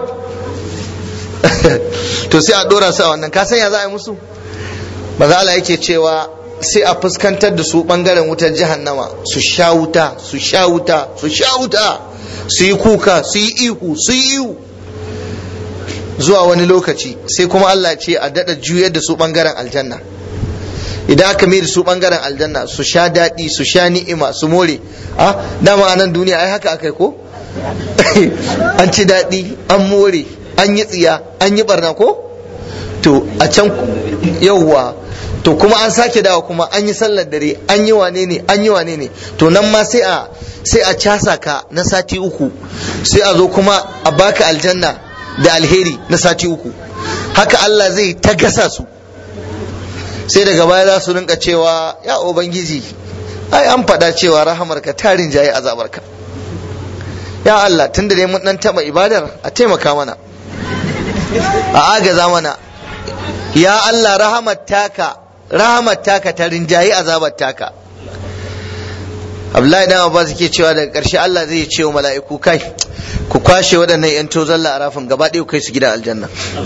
to sai a ɗora su a wannan ka ya za a yi musu maza Allah yake cewa sai a fuskantar da su ɓangaren wutar jahannama su sha wuta su sha wuta su sha wuta su yi kuka su yi ihu su yi ihu zuwa wani lokaci sai kuma Allah ce a daɗa juyar da su ɓangaren aljanna idan aka mai da su ɓangaren aljanna su sha daɗi su sha ni'ima su more a dama a nan duniya ai haka aka yi ko an ci daɗi an more an yi tsiya an yi barna ko to a can yauwa to kuma an sake dawa kuma an yi sallar dare an yi wane ne an yi wane ne to nan ma sai a sai a casa ka na sati uku sai a zo kuma a baka aljanna da alheri na sati uku haka Allah zai ta gasa su sai daga baya za su rinka cewa ya ubangiji ai an faɗa cewa rahamarka tarin jaye azabarka ya Allah tun da dai mun dan taba ibadar a taimaka mana a agaza mana ya Allah rahamar taka rahamar taka ta rinjayi azabar taka Abdullahi dan Abbas yake cewa daga ƙarshe Allah zai ce wa mala'iku kai ku kwashe waɗannan yan tozon la'arafin gaba ɗaya kai su gidan aljanna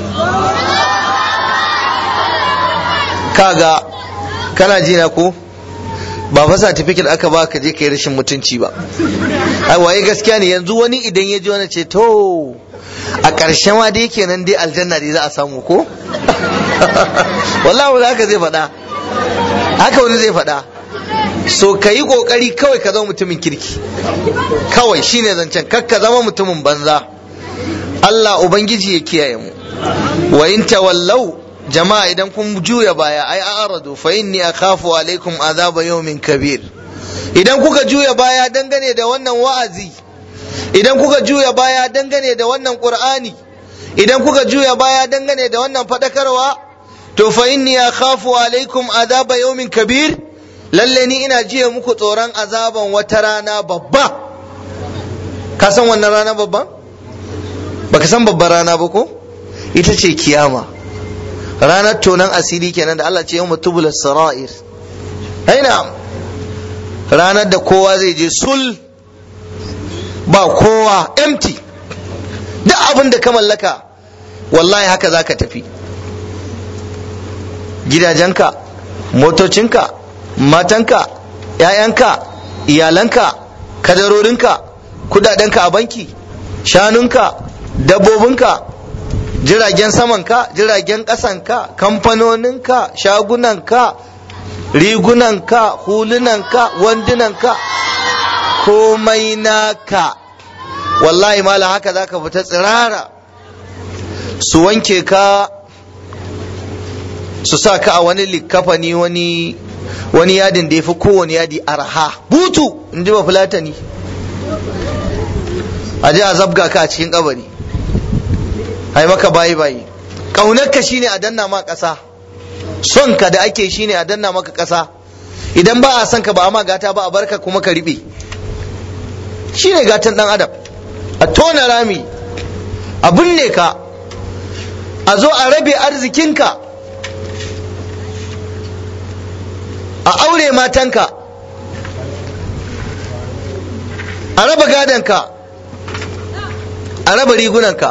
kaga kana ji na ko ba fa certificate aka ba ka je kai rashin mutunci ba ai waye gaskiya ne yanzu wani idan ya ji wani ce to a ƙarshe ma dai kenan dai aljanna dai za a samu ko wallahi wani haka zai faɗa haka wani zai faɗa so ka yi ƙoƙari kawai ka zama mutumin kirki kawai shine zancen kar ka zama mutumin banza Allah ubangiji ya kiyaye mu wa in tawallau jama'a idan kun juya baya ai a'radu fa inni akhafu alaikum azaba yawmin kabir idan kuka juya baya dangane da wannan wa'azi idan kuka juya baya dangane da wannan qur'ani idan kuka juya baya dangane da wannan fadakarwa to fa inni akhafu alaikum azaba yawmin kabir lalle ni ina jiya muku tsoron azaban wata rana babba ka san wannan rana babba baka san babbar rana ba ko ita ce kiyama ranar tonan asiri kenan da Allah ce yau mutubula sara'ir aina ranar da kowa zai je sul ba kowa empty duk abin da ka mallaka wallahi haka za ka tafi gidajenka motocinka matanka ‘ya'yanka iyalanka kadarorinka kudadenka a banki shanunka dabbobinka jiragen samanka jiragen ƙasanka kamfanoninka shagunanka rigunanka hulunanka wandunanka komai naka wallahi mala haka za ka fita tsirara su wanke ka su sa ka a wani likafani wani wani yadin da ya fi kowane yadi arha butu in ji ba fulatani a je a zabga ka a cikin kabari ai maka bayi bayi ƙaunarka shine a danna ma ƙasa son ka da ake shine a danna maka ƙasa idan ba a son ka ba a ma gata ba a barka kuma ka riɓe shine gatan ɗan adam a tona rami a binne ka a zo a rabe arzikinka a aure matanka a raba gadonka a raba rigunanka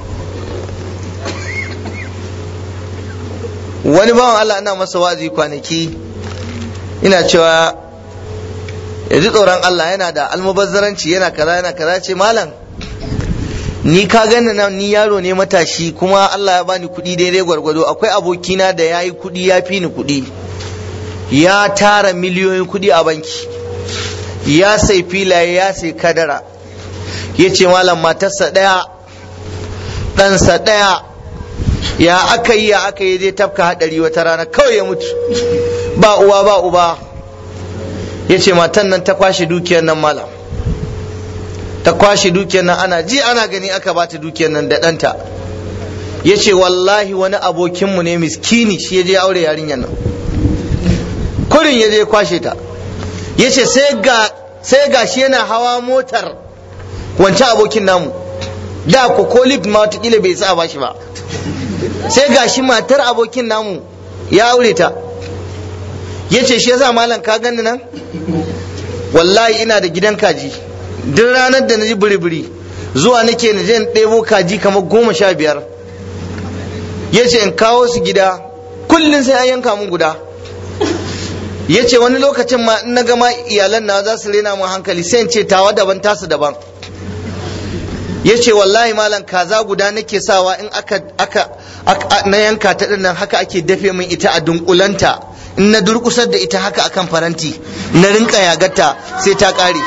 wani bawan Allah ana masa wazi kwanaki ina cewa ya ji tsoron Allah yana da almubazzaranci yana kaza yana kaza ce malam ni ka gani nan ni yaro ne matashi kuma Allah ya bani kuɗi daidai gwargwado akwai abokina da ya yi kuɗi ya fi ni kuɗi ya tara miliyoyin kuɗi a banki ya sai filaye ya sai kadara ya ce malam matarsa ɗaya ɗansa ɗaya ya aka yi ya aka yi zai tafka haɗari wata rana kawai ya mutu ba uwa ba uba ya ce matan nan ta kwashe dukiyar nan malam ta kwashe dukiyar nan ana ji ana gani aka bata dukiyar nan da ɗanta ya ce wallahi wani abokinmu ne miskini shi ya je aure yarinyar nan kurin ya je kwashe ta ya ce sai ga shi yana hawa motar wancan abokin namu da ko ko lift ma watakila bai sa ba shi ba sai ga shi matar abokin namu ya aure ta ya ce shi yasa malam ka gani nan wallahi ina da gidan kaji duk ranar da na ji biri-biri zuwa nake na je in ɗebo kaji kamar goma sha biyar ya ce in kawo su gida kullum sai an yanka mun guda ya ce wani lokacin ma in na gama iyalan na za su rena mun hankali sai in ce tawa daban tasu daban ya ce wallahi malam kaza guda nake sawa in aka aka na yanka ta nan haka ake dafe min ita a dunkulanta in na durkusar da ita haka akan faranti na rinka yagarta sai ta kare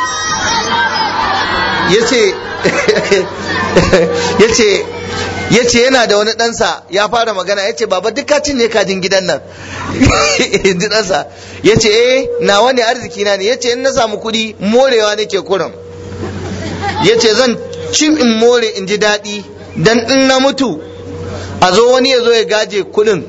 ya ce yana da wani ɗansa ya fara magana ya ce baba duk kacin ne kajin gidan nan ji ɗansa ya ce eh nawa ne arziki na ne ya ce in na samu kuɗi morewa nake kurin ya ce zan cin in more in ji daɗi dan in na mutu a zo wani ya zo ya gaje kuɗin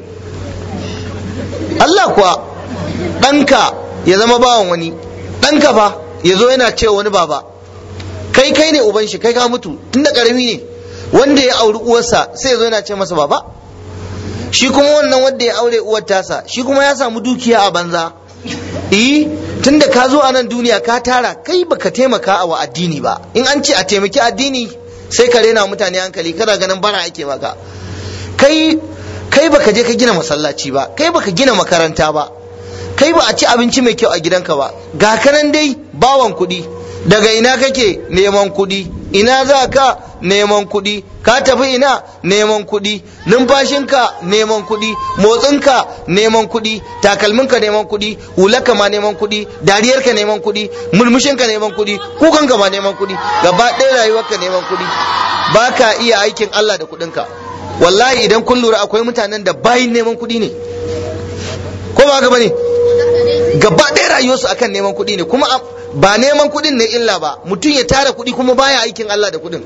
Allah kuwa ɗanka ya zama bawan wani ɗanka fa ya zo yana cewa wani baba kai kai ne uban shi kai ka mutu tun da ƙarami ne wanda ya auri uwarsa sai ya zo yana ce masa baba shi kuma wannan wanda ya aure uwar tasa shi kuma ya samu dukiya a banza eh tunda ka zo a nan duniya ka tara kai baka taimaka a wa addini ba in an ce a taimaki addini sai ka rena mutane hankali kada ganin bara ake maka kai kai baka je ka gina masallaci ba kai baka gina makaranta ba kai ba a ci abinci mai kyau a gidanka ba ga kanan dai bawan kuɗi daga ina kake neman kuɗi ina za ka neman kuɗi ka tafi ina neman kuɗi numfashinka neman kuɗi motsinka neman kuɗi takalminka neman kuɗi hularka ma neman kuɗi dariyarka neman kuɗi murmushinka neman kuɗi kukanka ma neman kuɗi gaba ɗaya rayuwarka neman kuɗi ba ka iya aikin Allah da kuɗinka wallahi idan kun lura akwai mutanen da bayin neman kuɗi ne ko ba haka bane gaba ɗaya rayuwarsu akan neman kuɗi ne kuma ba neman kuɗin ne illa ba mutum ya tara kuɗi kuma baya aikin Allah da kuɗin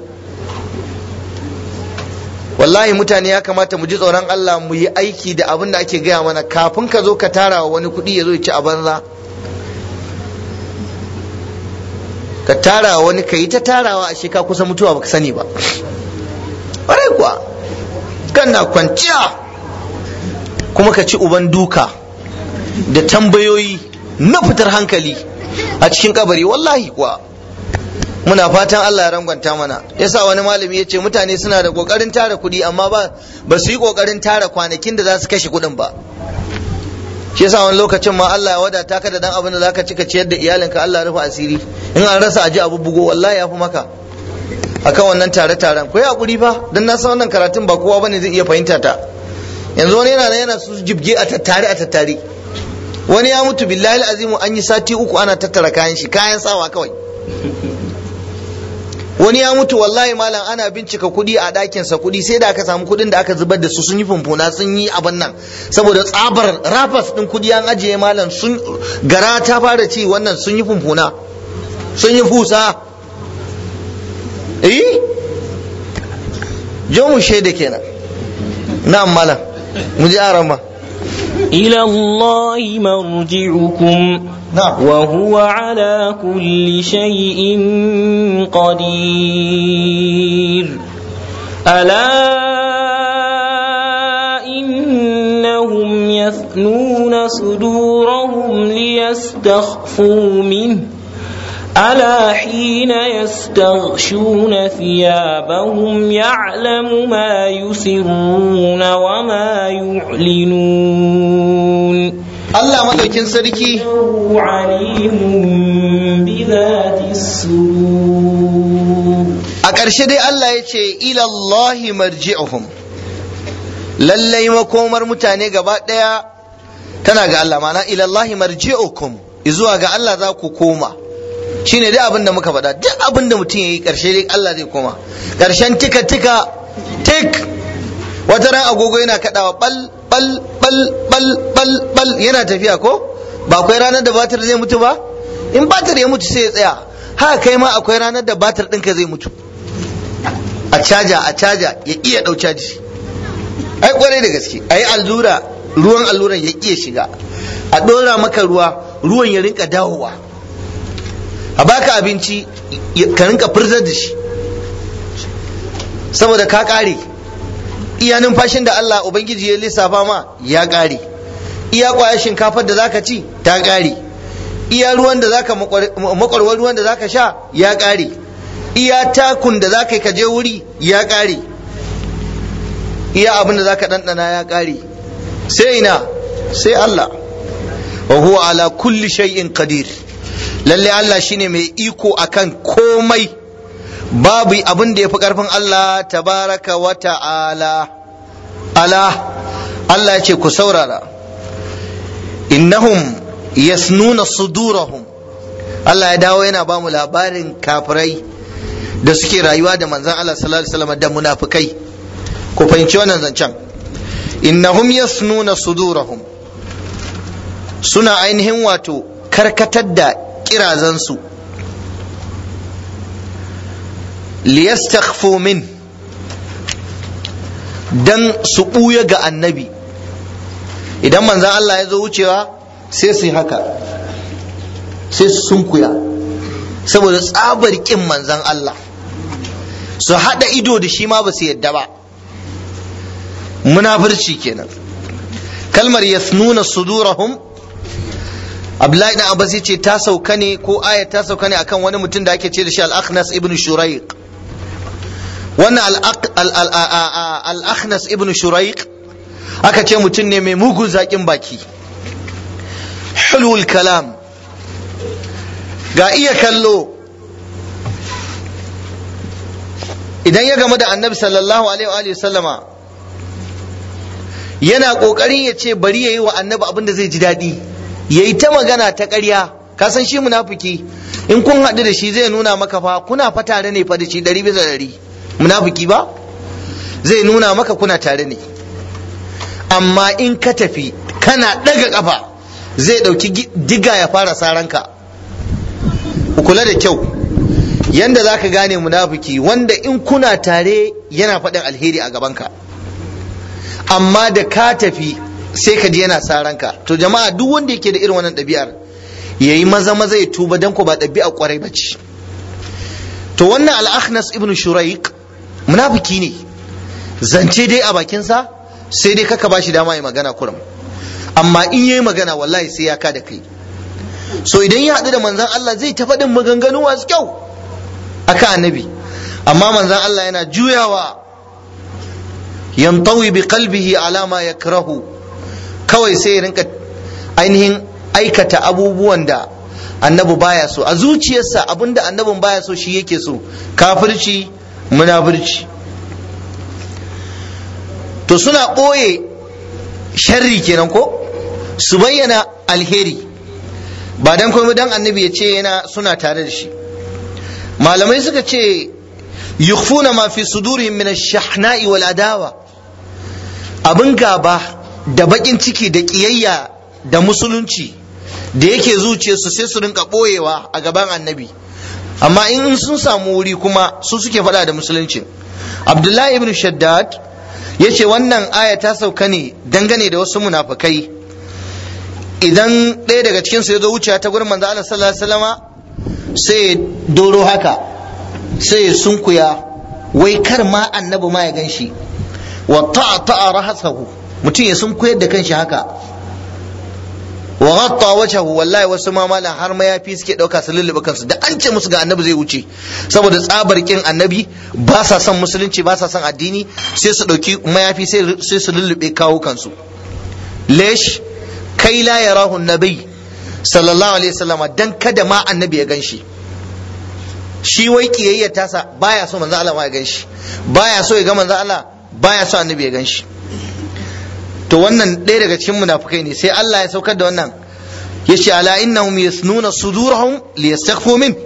wallahi mutane ya kamata mu ji tsoron Allah mu yi aiki da abin da ake gaya mana kafin ka zo ka tara wa wani kuɗi ya zo ya ci a banza ka tara wa wani ka yi ta tarawa a ka kusa mutuwa baka sani ba ƙwarai kuwa kana kwanciya kuma ka ci uban duka da tambayoyi na fitar hankali a cikin kabari wallahi kuwa muna fatan Allah ya rangwanta mana yasa wani malami ya ce mutane suna da kokarin tara kuɗi amma ba ba su yi kokarin tara kwanakin da za su kashe kuɗin ba shi yasa wani lokacin ma Allah ya wadata ka da dan abin da zaka ci ka ciyar da iyalinka Allah ya rufe asiri in an rasa aji abu bugo wallahi ya fi maka akan wannan tare taren ko ya hakuri fa dan na san wannan karatun ba kowa bane zai iya fahimta ta yanzu wani yana yana su jibge a tattare a tattare wani ya mutu billahi azimu an yi sati uku ana tattara kayan shi kayan sawa kawai wani ya mutu wallahi malam ana bincika kuɗi a ɗakinsa kuɗi sai da aka samu kuɗin da aka zubar da su sun yi fumfuna sun yi abin nan saboda tsabar rafas ɗin kuɗi an ajiye malam sun gara ta fara ci wannan sun yi fumfuna sun yi fusa eh jo mu shaida kenan na'am malam mu ji arama إلى الله مرجعكم نعم وهو على كل شيء قدير ألا إنهم يثنون صدورهم ليستخفوا منه ألا حين يستغشون ثيابهم يعلم ما يسرون وما يعلنون Allah madaukin sarki إنه عليم بذات الصدور a ƙarshe dai Allah ya ce ilallahi marji'uhum lallai makomar mutane gaba ɗaya tana ga Allah mana ilallahi marji'ukum zuwa ga Allah za ku koma shine dai abin da muka faɗa duk abin da mutum ya yi ƙarshe dai Allah zai koma ƙarshen tika tika tik wata ran agogo yana kaɗawa bal bal bal bal bal bal yana tafiya ko ba akwai ranar da batir zai mutu ba in batir ya mutu sai ya tsaya haka kai ma akwai ranar da batir ɗinka zai mutu a caja a caja ya iya ɗau caji ai kwarai da gaske a yi allura ruwan alluran ya iya shiga a ɗora maka ruwa ruwan ya rinka dawowa a baka abinci ka rinka furzar da shi saboda ka ƙare iya numfashin da Allah Ubangiji ya lissafa ma ya ƙare iya ƙwayar shinkafar da zaka ci ta ƙare iya ruwan da zaka makwarwar ruwan da zaka sha ya ƙare iya takun da zaka yi ka je wuri ya ƙare iya abin da zaka ɗanɗana ya ƙare sai ina sai Allah wa huwa ala kulli shay'in qadir lalle Allah shine mai iko akan komai babu abin da yafi karfin Allah tabaraka wa ta'ala ala Allah ya ce ku saurara innahum yasnuna sudurahum Allah ya dawo yana ba mu labarin kafirai da suke rayuwa da manzon Allah sallallahu alaihi wasallam da munafikai ku fahimci wannan zancen innahum yasnuna sudurahum suna ainihin wato karkatar da kirazansu liyastakhfu min dan su ɓuya ga annabi idan manzan Allah ya zo wucewa sai su yi haka sai su sunkuya saboda tsabar ƙin manzan Allah su haɗa ido da shi ma ba su yadda ba munafurci kenan kalmar yasnuna sudurahum Abdullahi dan Abbas ce ta sauka ne ko ayat ta sauka ne akan wani mutum da ake ce da shi Al-Akhnas ibn Shuraiq wannan Al-Akhnas ibn Shuraiq aka ce mutum ne mai mugun zaƙin baki hulul kalam ga iya kallo idan ya gamu da annabi sallallahu alaihi wa sallama yana ƙoƙarin ya ce bari ya yi wa annabi abin da zai ji daɗi ya yi ta magana ta ƙarya ka san shi munafiki in kun haɗu da shi zai nuna maka fa kuna fa tare ne fa da shi ɗari bisa ɗari munafiki ba zai nuna maka kuna tare ne amma in ka tafi kana ɗaga ƙafa zai ɗauki diga ya fara saranka ku kula da kyau yanda za ka gane munafiki wanda in kuna tare yana faɗin alheri a gabanka amma da ka tafi sai ka ji yana saranka to jama'a duk wanda yake da irin wannan ɗabi'ar ya yi maza maza ya tuba don ku ba ɗabi'a kwarai ba ce to wannan al'akhnas ibn shuraik munafiki ne zance dai a bakinsa sai dai kaka ba shi dama ya magana kurum amma in yayi magana wallahi sai ya ka da kai so idan ya haɗu da manzan Allah zai ta faɗin maganganu masu kyau aka annabi amma manzan Allah yana juyawa yantawi bi qalbihi ala ma yakrahu kawai sai ya rinka ainihin aikata abubuwan da annabi baya so a zuciyarsa abinda annabin baya so shi yake so kafirci munafirci to suna ɓoye sharri kenan ko su bayyana alheri ba dan komai dan annabi ya ce yana suna tare da shi malamai suka ce yukhfuna ma fi sudurihim min ash-shahna'i wal adawa abin gaba da bakin ciki da kiyayya da musulunci da yake zuciyarsu sai su rinka boyewa a gaban annabi amma in sun samu wuri kuma su suke faɗa da musulunci abdullahi ibn shaddad ya ce wannan aya ta sauka ne dangane da wasu munafukai idan ɗaya daga cikinsu ya zo wucewa ta gurin manzo Allah sallallahu alaihi wasallama sai ya doro haka sai ya sunkuya wai kar ma annabi ma ya gan shi wa ta'a rahasahu mutum ya sunkuyar da kanshi haka wa ghatta wajhahu wallahi wasu ma malan har mayafi suke dauka su lullube kansu da an ce musu ga annabi zai wuce saboda tsabar kin annabi ba sa son musulunci ba sa son addini sai su dauki mayafi sai su lullube kawo kansu lesh kai la yarahu nabi sallallahu alaihi wasallam dan kada ma annabi ya ganshi shi wai kiyayya tasa baya so manzo Allah ma ya ganshi baya so ya ga manzo Allah baya so annabi ya ganshi to wannan ɗaya daga cikin munafukai ne sai Allah ya saukar da wannan ya ce ala innahum yasnuna sudurahum liyastakhfu min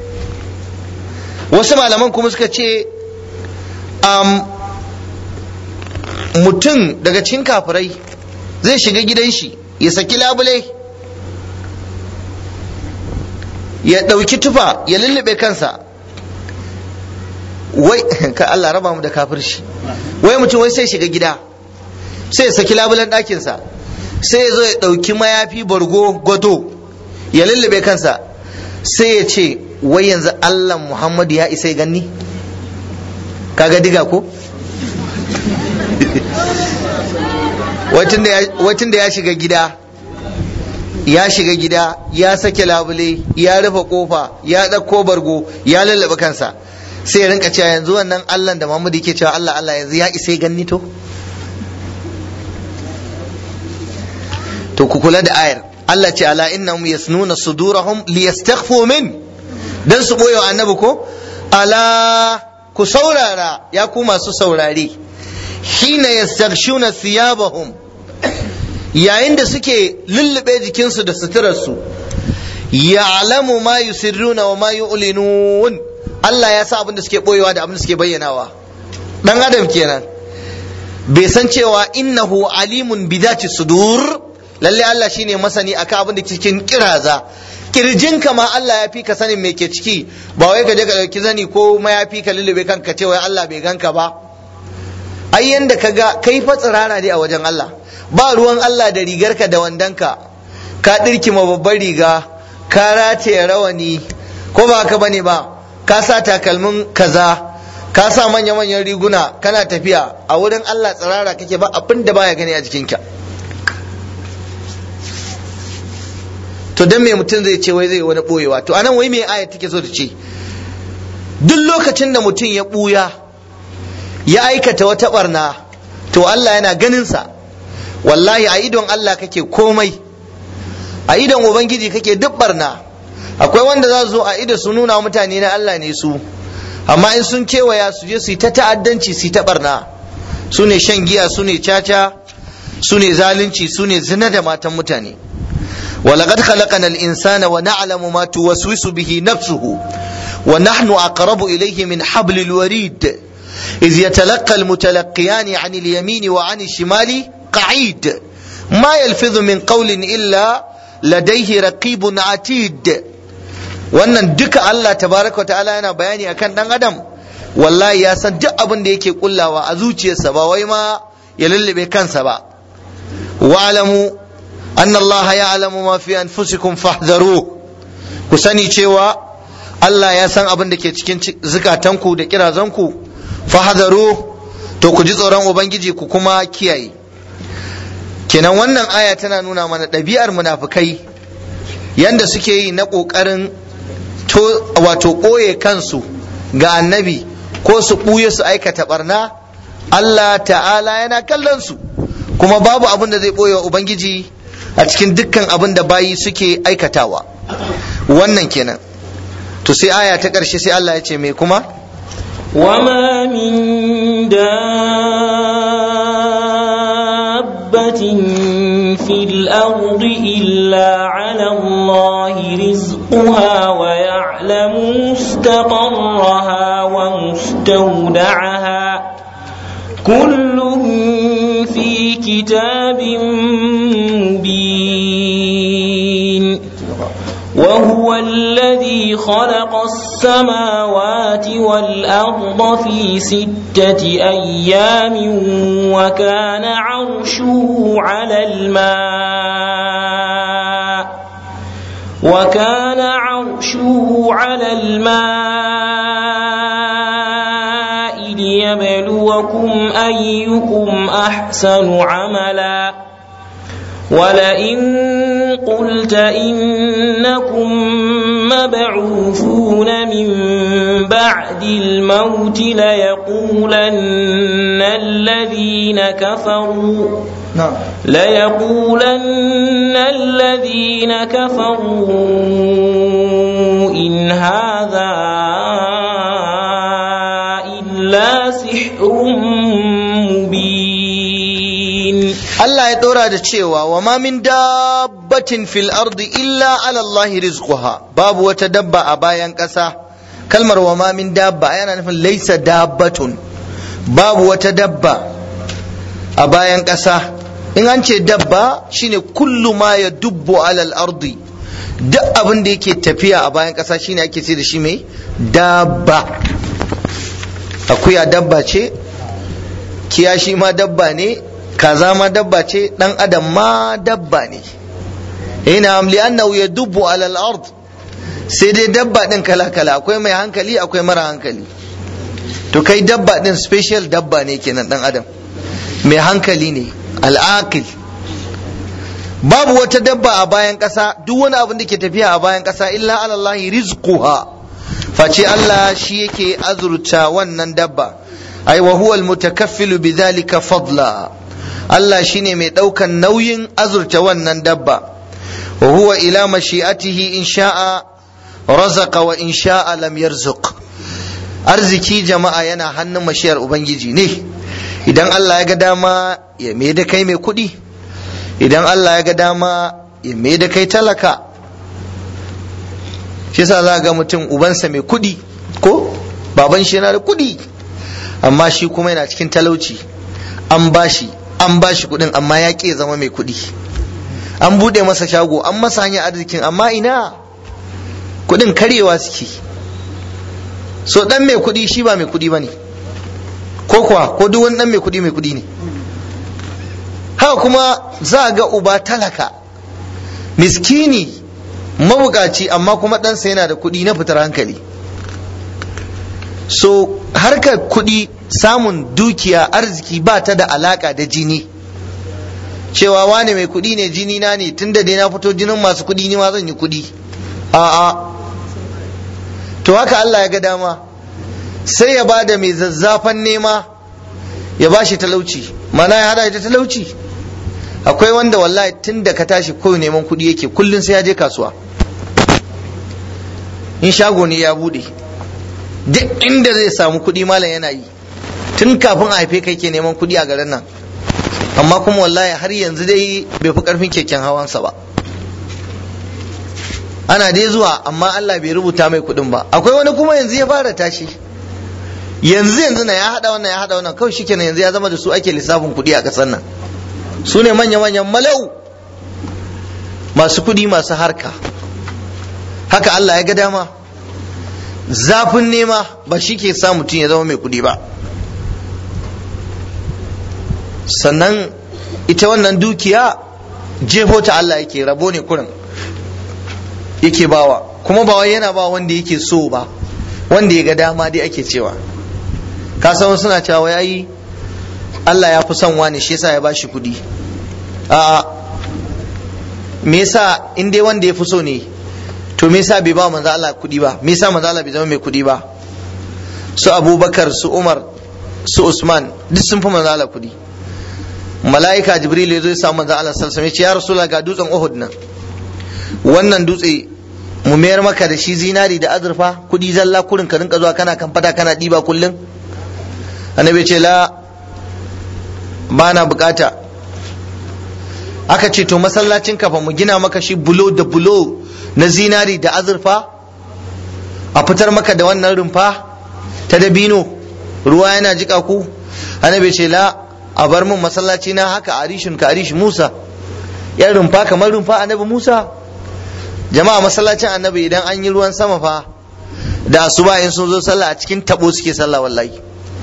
wasu malaman kuma suka ce um, mutum daga cikin kafirai zai shiga gidan shi ya saki labule ya ɗauki tufa ya lullube kansa wai ka Allah raba mu da kafirci wai mutum wai sai shiga gida sai ya saki labulen ɗakinsa sai ya zo ya ɗauki mayafi bargo gwado ya lullube kansa sai ya ce wai yanzu Allah Muhammadu ya isa ya ganni kaga diga ko wacin da ya shiga gida ya shiga gida ya sake labule ya rufe kofa ya ɗauko bargo ya lullube kansa sai ya rinka cewa yanzu wannan Allah da Muhammadu yake cewa Allah Allah yanzu ya isa ya ganni to to ku kula da ayar Allah ce ala innahum yasnuna sudurahum liyastakhfu min dan su boye wa annabi ko ala ku saurara ya ku masu saurare hina yastaghshuna thiyabahum yayin da suke lullube jikinsu da suturarsu ya'lamu ma yusirruna wa ma yu'linun Allah ya sa abin da suke boyewa da abin da suke bayyanawa dan adam kenan bai san cewa innahu alimun bidati sudur lalle Allah shine masani akan abin da ke cikin kiraza kirjin ka ma Allah ya fi ka sanin me ke ciki ba wai ka je ka dauki zani ko ma ya fi ka lullube kanka ce wai Allah bai ganka ba ai yanda ka ga kai fa tsirara ne a wajen Allah ba ruwan Allah da rigarka da wandanka ka dirkima babbar riga ka rataye rawani ko ba haka bane ba ka sa takalmin kaza ka sa manya-manyan riguna kana tafiya a wurin Allah tsirara kake ba abin da baya gani a jikinka to dan me mutum zai ce wai zai wani boyewa to anan wai me ayat take so ta ce duk lokacin da mutum ya buya ya aikata wata barna to Allah yana ganin sa wallahi a idon Allah kake komai a idon ubangiji kake duk barna akwai wanda za su zo a ido su nuna mutane na Allah ne su amma in sun kewaya su je su yi ta ta'addanci su yi ta barna su ne shan giya su ne caca su ne zalunci su ne zina da matan mutane ولقد خلقنا الإنسان ونعلم ما توسوس به نفسه ونحن أقرب إليه من حبل الوريد إذ يتلقى المتلقيان عن اليمين وعن الشمال قعيد ما يلفظ من قول إلا لديه رقيب عتيد wannan duka Allah tabaraka wa ta'ala yana bayani akan dan adam wallahi ya san duk abin da yake kullawa a zuciyarsa ba wai ma ya lullube kansa ba wa'lamu anna Allah ya'lamu ma fi anfusikum fahdharu ku sani cewa Allah ya san abin da ke cikin zukatanku da kirazanku fahdharu to ku ji tsoron ubangiji ku kuma kiyaye kenan wannan aya tana nuna mana ɗabi'ar munafukai yanda suke yi na ƙoƙarin wato ɓoye kansu ga annabi ko su ɓuye su aikata barna Allah ta'ala yana kallon su kuma babu abin da zai ɓoye wa ubangiji a cikin dukkan abin da bayi suke aikatawa wannan kenan to sai aya ta ƙarshe sai Allah ya ce me kuma وما من دابة في الأرض إلا على الله رزقها ويعلم مستقرها ومستودعها كل في كتاب مبين وهو الذي خلق السماوات والأرض في ستة أيام وكان عرشه على الماء وكان عرشه على الماء ليبلوكم أيكم أحسن عملا ولئن قلت إنكم مبعوثون من بعد الموت ليقولن الذين كفروا na'am ليقولن الذين كفروا إن هذا إلا سحر مبين Allah ya ɗora da cewa wa ma min dabbatin fil ardi illa ala Allah rizquha babu wata dabba a bayan ƙasa kalmar wa ma min dabba yana nufin laisa dabbatun babu wata dabba a bayan ƙasa in an ce dabba shine kullu ma ya dubbu alal ardi duk abin da yake tafiya a bayan ƙasa shine ake ce da shi mai dabba akuya dabba ce kiyashi ma dabba ne kaza ma dabba ce dan adam ma dabba ne ina amli annahu yadubbu ala al-ard sai dai dabba din kala kala akwai mai hankali akwai mara hankali to kai dabba din special dabba ne kenan dan adam mai hankali ne al-aqil babu wata dabba a bayan ƙasa duk wani abin da ke tafiya a bayan ƙasa illa ala Allah rizquha face Allah shi yake azurta wannan dabba ai wa huwa al-mutakaffilu bidhalika fadla Allah shine mai ɗaukan nauyin azurta wannan dabba wa huwa ila mashi'atihi in sha'a razaqa wa in sha'a lam yarzuq arziki jama'a yana hannun mashiyar ubangiji ne idan Allah ya ga dama ya mai da kai mai kuɗi idan Allah ya ga dama ya mai da kai talaka shi yasa za ga mutum ubansa mai kuɗi ko baban shi yana da kuɗi amma shi kuma yana cikin talauci an bashi an bashi kuɗin amma ya ƙi zama mai kuɗi an buɗe masa shago an masa hanyar arzikin amma ina kuɗin karyewa suke so ɗan mai kuɗi shi ba mai kuɗi ba ne ko kuwa ko duk wani ɗan mai kuɗi mai kuɗi ne haka kuma za a ga uba talaka miskini mabukaci amma kuma ɗansa yana da kuɗi na fitar hankali so harkar kuɗi samun dukiya arziki ba ta da alaka da jini cewa wane mai kuɗi ne jini na ne tunda dai na fito jinin masu kuɗi ni ma zan yi kuɗi a'a to haka Allah ya ga dama sai ya ba da mai zazzafan nema ya ba shi talauci mana ya hada da talauci akwai wanda wallahi tun da ka tashi kawai neman kuɗi yake kullum sai ya je kasuwa in shago ne ya bude duk inda zai samu kuɗi malam yana yi tun kafin a haife kai ke neman kuɗi a garin nan amma kuma wallahi har yanzu dai bai fi karfin keken hawansa ba ana dai zuwa amma Allah bai rubuta mai kuɗin ba akwai wani kuma yanzu ya fara tashi yanzu yanzu na ya haɗa wannan ya haɗa wannan kawai shikenan yanzu ya zama da su ake lissafin kuɗi a ƙasar nan su ne manya-manyan malau masu kuɗi masu harka haka Allah ya ga dama zafin nema ba shi ke sa mutum ya zama mai kuɗi ba sannan ita wannan dukiya jefo ta Allah yake rabo ne kurin yake bawa kuma ba wai yana ba wanda yake so ba wanda ya ga dama dai ake cewa ka san suna cewa wai ai Allah ya fi son wani shi yasa ya bashi kuɗi a me yasa in dai wanda ya fi so ne to me yasa bai ba manzo Allah kuɗi ba me yasa manzo Allah bai zama mai kuɗi ba su Abubakar su Umar su Usman duk sun fi manzo Allah kuɗi mala'ika jibril ya zo ya samu manzon Allah sallallahu alaihi wasallam ya ce ya rasulullah ga dutsen Uhud nan wannan dutse mu mayar maka da shi zinari da azurfa kudi zalla kurin ka rinka zuwa kana kan fada kana diba kullum annabi ce la ba na bukata aka ce to masallacin kafa mu gina maka shi bulo da bulo na zinari da azurfa a fitar maka da wannan rumfa ta dabino ruwa yana jika ku annabi ce la a bar mun masallaci na haka arishin ka arish musa yan rumfa kamar rumfa annabi musa jama'a masallacin annabi idan an yi ruwan sama fa da asuba in sun zo sallah a cikin tabo suke sallah wallahi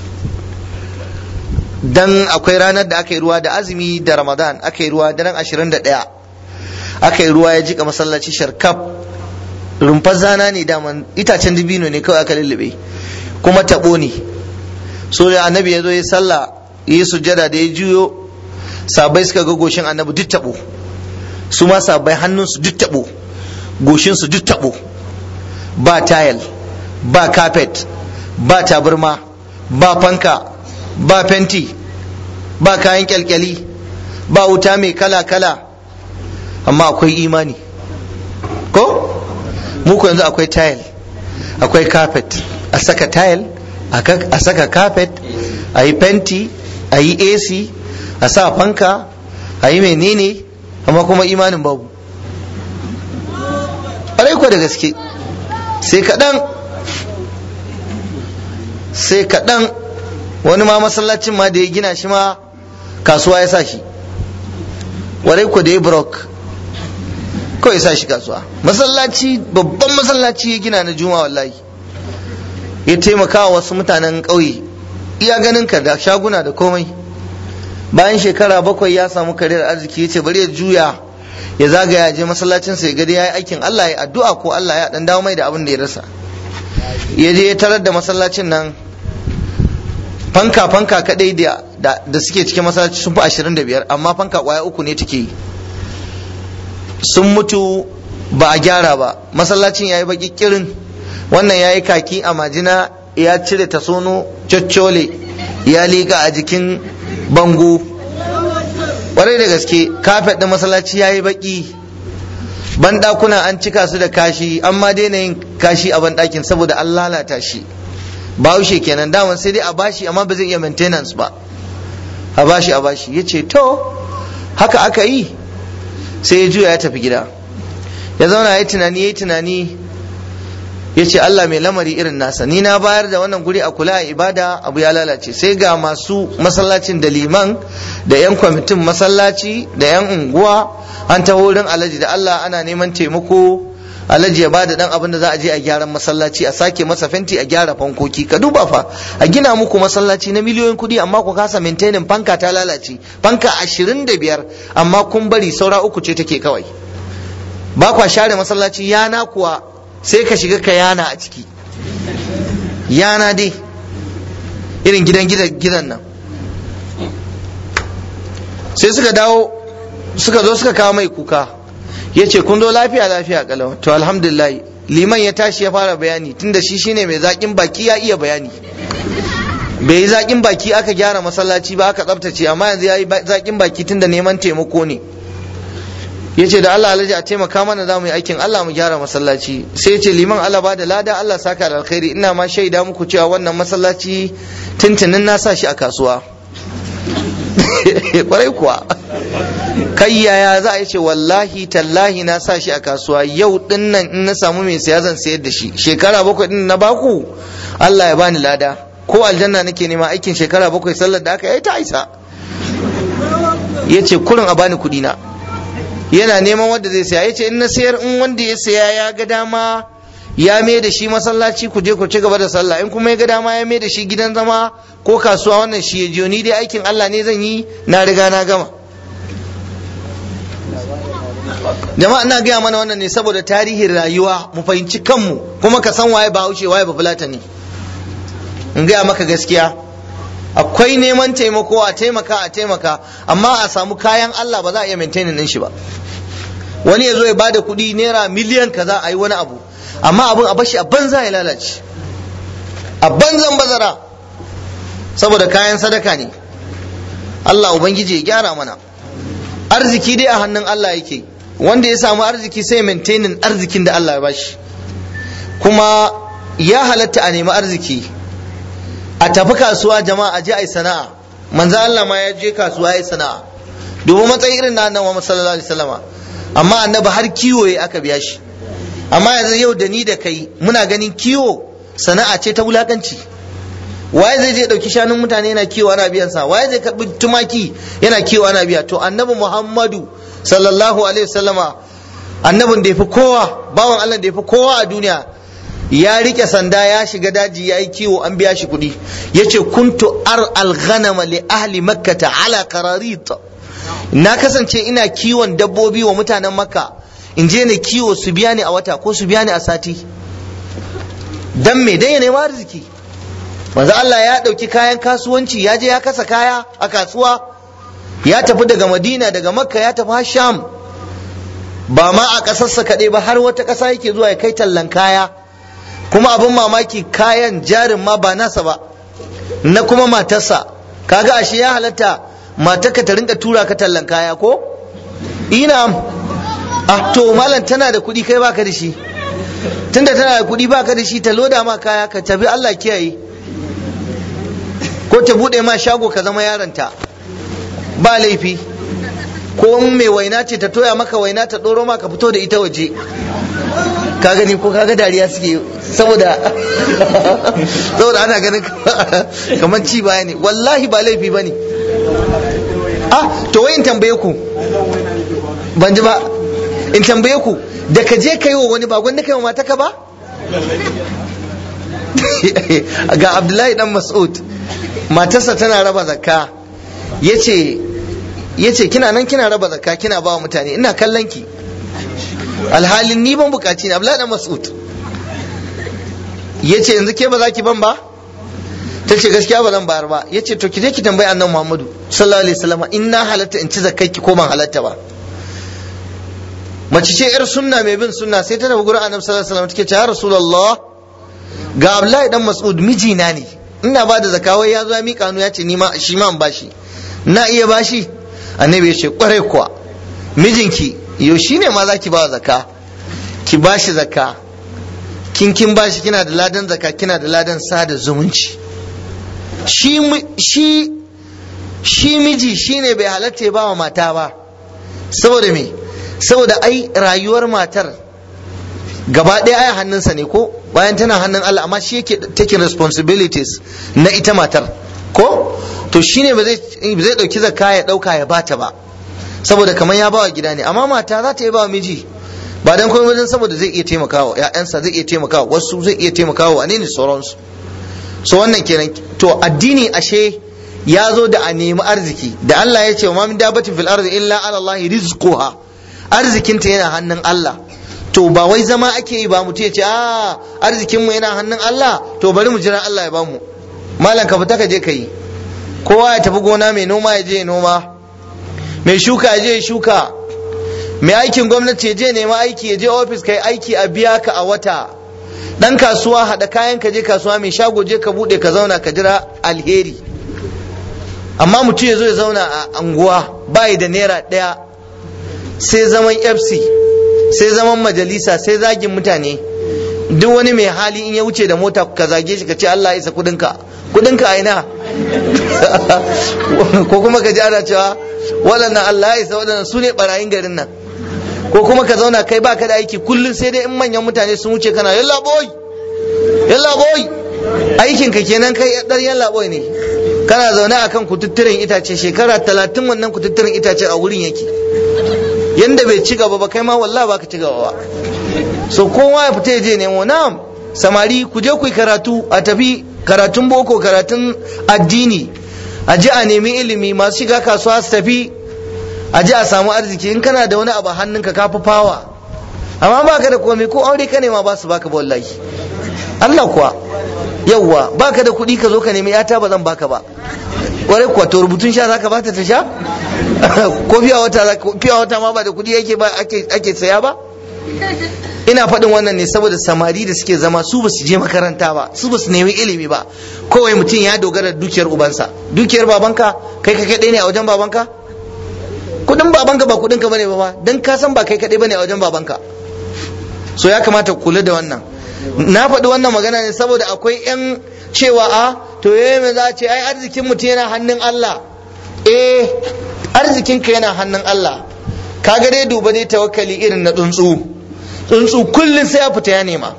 dan akwai ranar da aka yi ruwa da azumi da ramadan aka yi ruwa daren 21 aka yi ruwa ya jika masallaci sharkaf rumfar zana ne daman itacen dibino ne kawai aka lullube kuma tabo ne so da annabi ya zo ya sallah ya yi sujjada da ya juyo sabai suka ga goshin annabi duk tabo su ma sabai hannunsu duk tabo goshinsu duk tabo ba tayal ba carpet ba tabarma ba fanka ba fenti ba kayan kyalkyali ba wuta mai kala-kala amma akwai imani ko muku yanzu akwai tayal akwai carpet a saka tayal a saka carpet a yi fenti a yi ac a sa fanka a yi menene amma kuma imanin babu ƙwarai ko da gaske sai kaɗan sai kaɗan wani ma masallacin ma da ya gina shi ma kasuwa ya sa shi ƙwarai ko da ya brok kawai ya sa shi kasuwa masallaci babban masallaci ya gina na juma wallahi ya taimaka wa wasu mutanen ƙauye iya ganin ka da shaguna da komai bayan shekara bakwai ya samu kariyar arziki ya ce bari ya juya ya zagaya je masallacin sa ya gadi ya yi aikin Allah ya addu'a ko Allah ya dan dawo mai da abin da ya rasa ya je ya tarar da masallacin nan fanka fanka kadai da da suke cikin masallaci sun fi 25 amma fanka kwaya uku ne take yi sun mutu ba a gyara ba masallacin ya yi baki kirin wannan ya yi kaki a majina ya cire tasono coccole ya liƙa a jikin bango ƙwarai da gaske kafet ɗin masallaci ya yi baƙi banɗakuna an cika su da kashi an ma daina yin kashi a banɗakin saboda an lalata shi bahaushe kenan daman sai dai a bashi amma ba zai iya maintenance ba a bashi a bashi ya ce to haka aka yi sai ya juya ya tafi gida ya zauna ya yi tunani ya yi tunani ya ce Allah mai lamari irin nasa ni na bayar da wannan guri a kula a ibada abu ya lalace sai ga masu masallacin da liman da 'yan kwamitin masallaci da 'yan unguwa an taho wurin alaji da Allah ana neman taimako alaji ya bada dan abin da za a je a gyaran masallaci a sake masa fenti a gyara fankoki ka duba fa a gina muku masallaci na miliyoyin kudi amma ku kasa maintaining fanka ta lalace fanka ashirin da biyar amma kun bari saura uku ce take kawai ba kwa share masallaci yana kuwa sai ka shiga ka yana a ciki yana dai irin gidan gidan nan sai suka dawo suka zo suka kawo mai kuka ya ce kun zo lafiya lafiya kalau to alhamdulillah liman ya tashi ya fara bayani tunda shi shine mai zaƙin baki ya iya bayani bai yi zaƙin baki aka gyara masallaci ba aka tsaftace amma yanzu ya yi zaƙin baki tunda neman taimako ne ya ce da Allah alhaji a taimaka mana za mu yi aikin Allah mu gyara masallaci sai ce liman Allah ba da lada Allah saka da alkhairi ina ma shaida muku cewa wannan masallaci tuntunin na sa shi a kasuwa kwarai kuwa kai yaya za a yi ce wallahi tallahi na sa shi a kasuwa yau din nan in na samu mai siya zan sayar da shi shekara bakwai din na baku Allah ya bani lada ko aljanna nake nema aikin shekara bakwai sallar da aka yi ta isa ya ce kurin a bani kuɗi na yana neman wanda zai saya ya ce in na sayar in wanda ya saya ya ga dama ya mai da shi masallaci ku je ku ci gaba da sallah in kuma ya ga dama ya mai da shi gidan zama ko kasuwa wannan shi ya jiyo ni dai aikin Allah ne zan yi na riga na gama jama'a ina gaya mana wannan ne saboda tarihin rayuwa mu fahimci kanmu kuma ka san waye bahaushe waye ba fulata ne in gaya maka gaskiya akwai neman taimako a taimaka a taimaka amma a samu kayan Allah ba za a iya maintaining din shi ba wani ya zo ya bada kuɗi naira miliyan kaza a yi wani abu amma abin a bashi a banza ya lalace a banzan bazara saboda kayan sadaka ne Allah ubangiji ya gyara mana arziki dai a hannun Allah yake wanda ya samu arziki sai maintaining arzikin da Allah ya bashi kuma ya halatta a nemi arziki a tafi kasuwa jama'a a je a yi sana'a manzo Allah ma ya je kasuwa ya yi sana'a domin matsayin irin na annabi Muhammad sallallahu alaihi wasallama amma annabi har kiwo ya aka biya shi amma yanzu yau da ni da kai muna ganin kiwo sana'a ce ta wulakanci waye zai je dauki shanun mutane yana kiwo ana biyan sa waye zai karbi tumaki yana kiwo ana biya to annabi Muhammadu sallallahu alaihi wasallama annabin da yafi kowa bawan Allah da yafi kowa a duniya ya rike sanda ya shiga daji ya yi kiwo an biya shi kuɗi ya ce kuntu ar alghanama li ahli makkata ala qararit na kasance ina kiwon dabbobi wa mutanen makka in je ne kiwo su biya ni a wata ko su biya ni a sati dan me dan ya nema arziki manzo Allah ya dauki kayan kasuwanci ya je ya kasa kaya a kasuwa ya tafi daga Madina daga Makka ya tafi Sham ba ma a ƙasarsa kaɗai ba har wata ƙasa yake zuwa ya kai tallan kaya kuma abin mamaki kayan jarin ma ba nasa ba na kuma matarsa kaga ashe ya halatta matarka ta rinka tura ka tallan kaya ko ina ah to malam tana da kuɗi kai baka da shi tunda tana da kuɗi baka da shi ta loda ma kaya ka tafi Allah kiyaye ko ta buɗe ma shago ka zama yaronta ba laifi ko mai waina ce ta toya maka waina ta ɗoro ma ka fito da ita waje ka gani ko kaga dariya suke saboda saboda ana ganin kamar ci baya ne wallahi ba laifi ba ne ah to wai in tambaye ku ban ji ba in tambaye ku da ka je ka yi wa wani ba gwanda kai wa mataka ba ga abdullahi dan mas'ud matarsa tana raba zakka yace yace kina nan kina raba zakka kina ba wa mutane ina kallon ki alhalin ni ban bukaci ne abdullahi dan mas'ud yace yanzu ke ba za ki ban ba ta ce gaskiya ba zan bayar ba yace to ki je ki tambayi annabi muhammadu sallallahu alaihi wasallam in na halatta in ci zakkai ki ko ban halatta ba mace ce yar sunna mai bin sunna sai ta tafi gurin annabi sallallahu alaihi wasallam take ce ya rasulullah ga abdullahi dan mas'ud mijina ne ina ba da zakawai ya zo ya mika hannu ya ce ni ma shi ma in bashi na iya bashi annabi ya ce kwarai kuwa mijinki yau shine ma zaki ba zakka ki bashi zakka kin kin bashi kina da ladan zakka kina da ladan sada zumunci shi shi shi miji shine bai halatta ya ba wa mata ba saboda me saboda ai rayuwar matar gaba ɗaya ai hannunsa ne ko bayan tana hannun Allah amma shi yake taking responsibilities na ita matar ko to shine ba zai ba zai dauki zakka ya dauka ya bata ba saboda kamar ya bawa gida ne amma mata za ta yi bawa miji ba dan komai wajen saboda zai iya taimakawa ƴaƴansa zai iya taimakawa wasu zai iya taimakawa wane ne sauransu so wannan kenan to addini ashe ya zo da a nemi arziki da Allah ya ce wa min dabatin fil ardi illa ala Allah rizquha arzikinta yana hannun Allah to ba wai zama ake yi ba mutum ya ce a arzikinmu yana hannun Allah to bari mu jira Allah ya bamu malam ka fita ka je ka yi kowa ya tafi gona mai noma ya je ya noma mai shuka ya je ya shuka mai aikin gwamnati ya je nema aiki ya je ofis ka yi aiki a biya ka a wata dan kasuwa haɗa kayan ka je kasuwa mai shago je ka buɗe ka zauna ka jira alheri amma mutum ya zo ya zauna a anguwa bayi da naira ɗaya sai zaman fc sai zaman majalisa sai zagin mutane duk wani mai hali in ya wuce da mota ka zage shi ka ce Allah ya isa kudinka kudinka a ina ko kuma ka ji ana cewa waɗannan Allah ya isa waɗannan su ne barayin garin nan ko kuma ka zauna kai baka da aiki kullum sai dai in manyan mutane sun wuce kana yalla boy yalla boy aikin ka kenan kai dar yalla boy ne kana zaune akan kututturen itace shekara talatin wannan kututturen itace a wurin yake yanda bai ci gaba ba kai ma wallahi baka ci gaba ba so kowa ya fita ya je nemo na'am samari ku je ku yi karatu a tafi karatun boko karatun addini a ji a nemi ilimi masu shiga kasuwa su tafi a ji a samu arziki in kana da wani abu a hannunka ka fi fawa amma baka da komai ko aure ka nema ba su baka ba wallahi Allah kuwa yawwa baka da kuɗi ka zo ka nemi yata ba zan baka ba kwarai kuwa to rubutun sha zaka bata ta sha ko fiya wata fiya wata ma ba da kuɗi yake ba ake ake saya ba ina faɗin wannan ne saboda samari da suke zama su basu je makaranta ba su basu nemi ilimi ba kawai mutum ya dogara da dukiyar ubansa dukiyar babanka kai ka kaɗai ne a wajen babanka kudin babanka ba kudin ka bane ba dan ka san ba kai kaɗai bane a wajen babanka so ya kamata kula da wannan na faɗi wannan magana ne saboda akwai 'yan cewa a to yayi me za a ce ai arzikin mutum yana hannun Allah eh arzikinka yana hannun Allah kaga dai duba dai tawakkali irin na tsuntsu tsuntsu kullum sai ya fita ya nema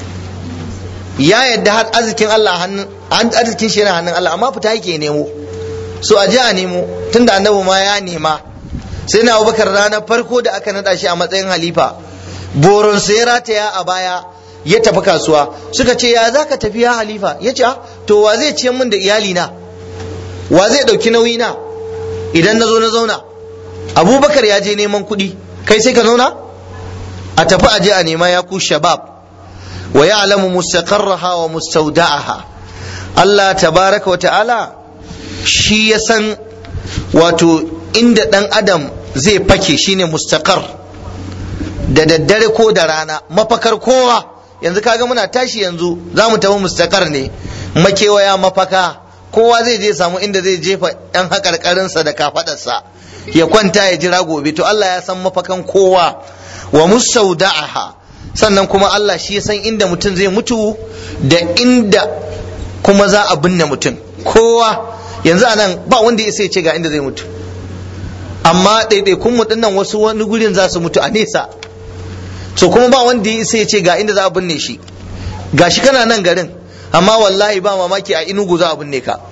ya yadda har arzikin Allah hannun arzikin shi yana hannun Allah amma fita yake nemo so a je a nemo tunda annabi ma ya nema sai na Abubakar ranar farko da aka nada shi a matsayin halifa boron sai ya rataya a baya ya tafi kasuwa suka ce ya zaka tafi ya halifa ya ce to wa zai ciyar min da iyalina wa zai ɗauki nauyi na idan na zo na zauna abubakar ya je neman kuɗi kai sai ka zauna a tafi a je a nema ya ku shabab wa ya'lamu mustaqarraha wa mustawda'aha Allah tabaraka wa ta'ala shi ya san wato inda ɗan adam zai fake shine mustaqar da daddare ko da rana mafakar kowa yanzu kaga muna tashi yanzu za mu tafi mustaqar ne makewaya mafaka kowa zai je samu inda zai jefa ɗan haƙarƙarinsa da kafaɗarsa ya kwanta ya jira gobe to Allah ya san mafakan kowa wa musauda'aha sannan kuma Allah shi ya san inda mutum zai mutu da inda kuma za a binne mutum kowa yanzu a nan ba wanda ya sai ce ga inda zai mutu amma ɗaiɗaikun mu dinnan wasu wani gurin za su mutu a nesa so kuma ba wanda ya sai ce ga inda za a binne shi gashi kana nan garin amma wallahi ba mamaki a inugu za a binne ka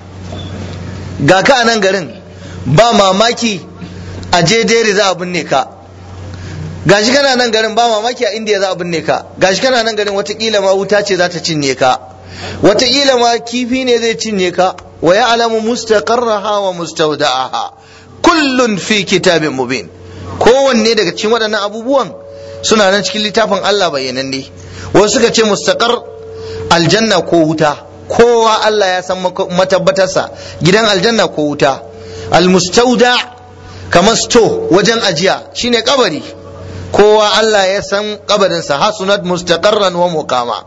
ga ka a nan garin ba mamaki a jedere za a binne ka gashi kana nan garin ba mamaki a indiya za a binne ka gashi kana nan garin watakila ma wuta ce za ta cinye ka watakila ma kifi ne zai cinye ka wa ya'lamu mustaqarraha wa mustawda'aha kullun fi kitabin mubin kowanne daga cikin waɗannan abubuwan suna nan cikin littafin Allah bayyananne wasu suka ce mustaqar aljanna ko wuta kowa Allah ya san matabbatarsa gidan aljanna ko wuta almustauda kamar sto wajen ajiya shine kabari kowa Allah ya san kabarinsa hasunat mustaqarran wa muqama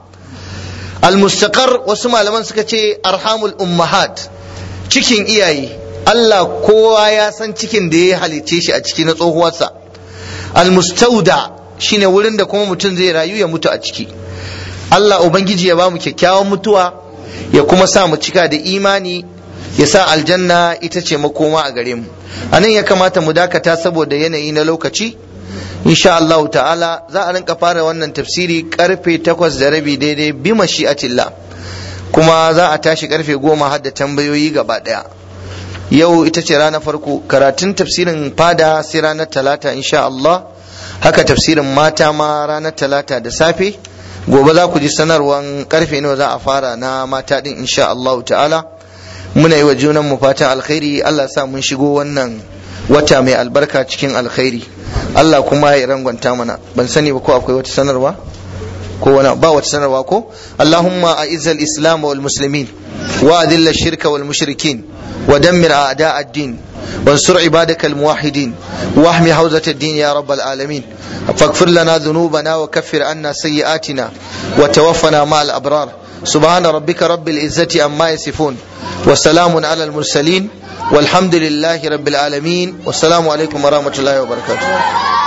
almustaqar wasu malaman suka ce arhamul ummahat cikin iyaye Allah kowa ya san cikin da ya halicce shi a ciki na tsohuwarsa almustauda shine wurin da kuma mutum zai rayu ya mutu a ciki Allah ubangiji ya ba mu kyakkyawan mutuwa ya kuma sa mu cika da imani ya sa aljanna ita ce makoma a gare mu a nan ya kamata mu dakata saboda yanayi na lokaci insha Allah ta'ala za a rinka fara wannan tafsiri karfe takwas da rabi daidai bi mashi'atillah kuma za a tashi karfe goma har da tambayoyi gaba daya yau ita ce ranar farko karatun tafsirin fada sai ranar talata insha Allah haka tafsirin mata ma ranar talata da safe gobe za ku ji sanarwan karfe nawa za a fara na mata din insha Allah ta'ala muna yi wa junan mu fatan alkhairi Allah sa mun shigo wannan wata mai albarka cikin alkhairi Allah kuma ya rangwanta mana ban sani ba ko akwai wata sanarwa ko wani ba wata sanarwa ko Allahumma a'izzal islam wal muslimin wa adilla ash-shirka wal mushrikin wa dammir a'da' ad-din وانصر عبادك الموحدين واحمي حوزة الدين يا رب العالمين فاغفر لنا ذنوبنا وكفر عنا سيئاتنا وتوفنا مع الأبرار سبحان ربك رب العزة عما يصفون وسلام على المرسلين والحمد لله رب العالمين والسلام عليكم ورحمة الله وبركاته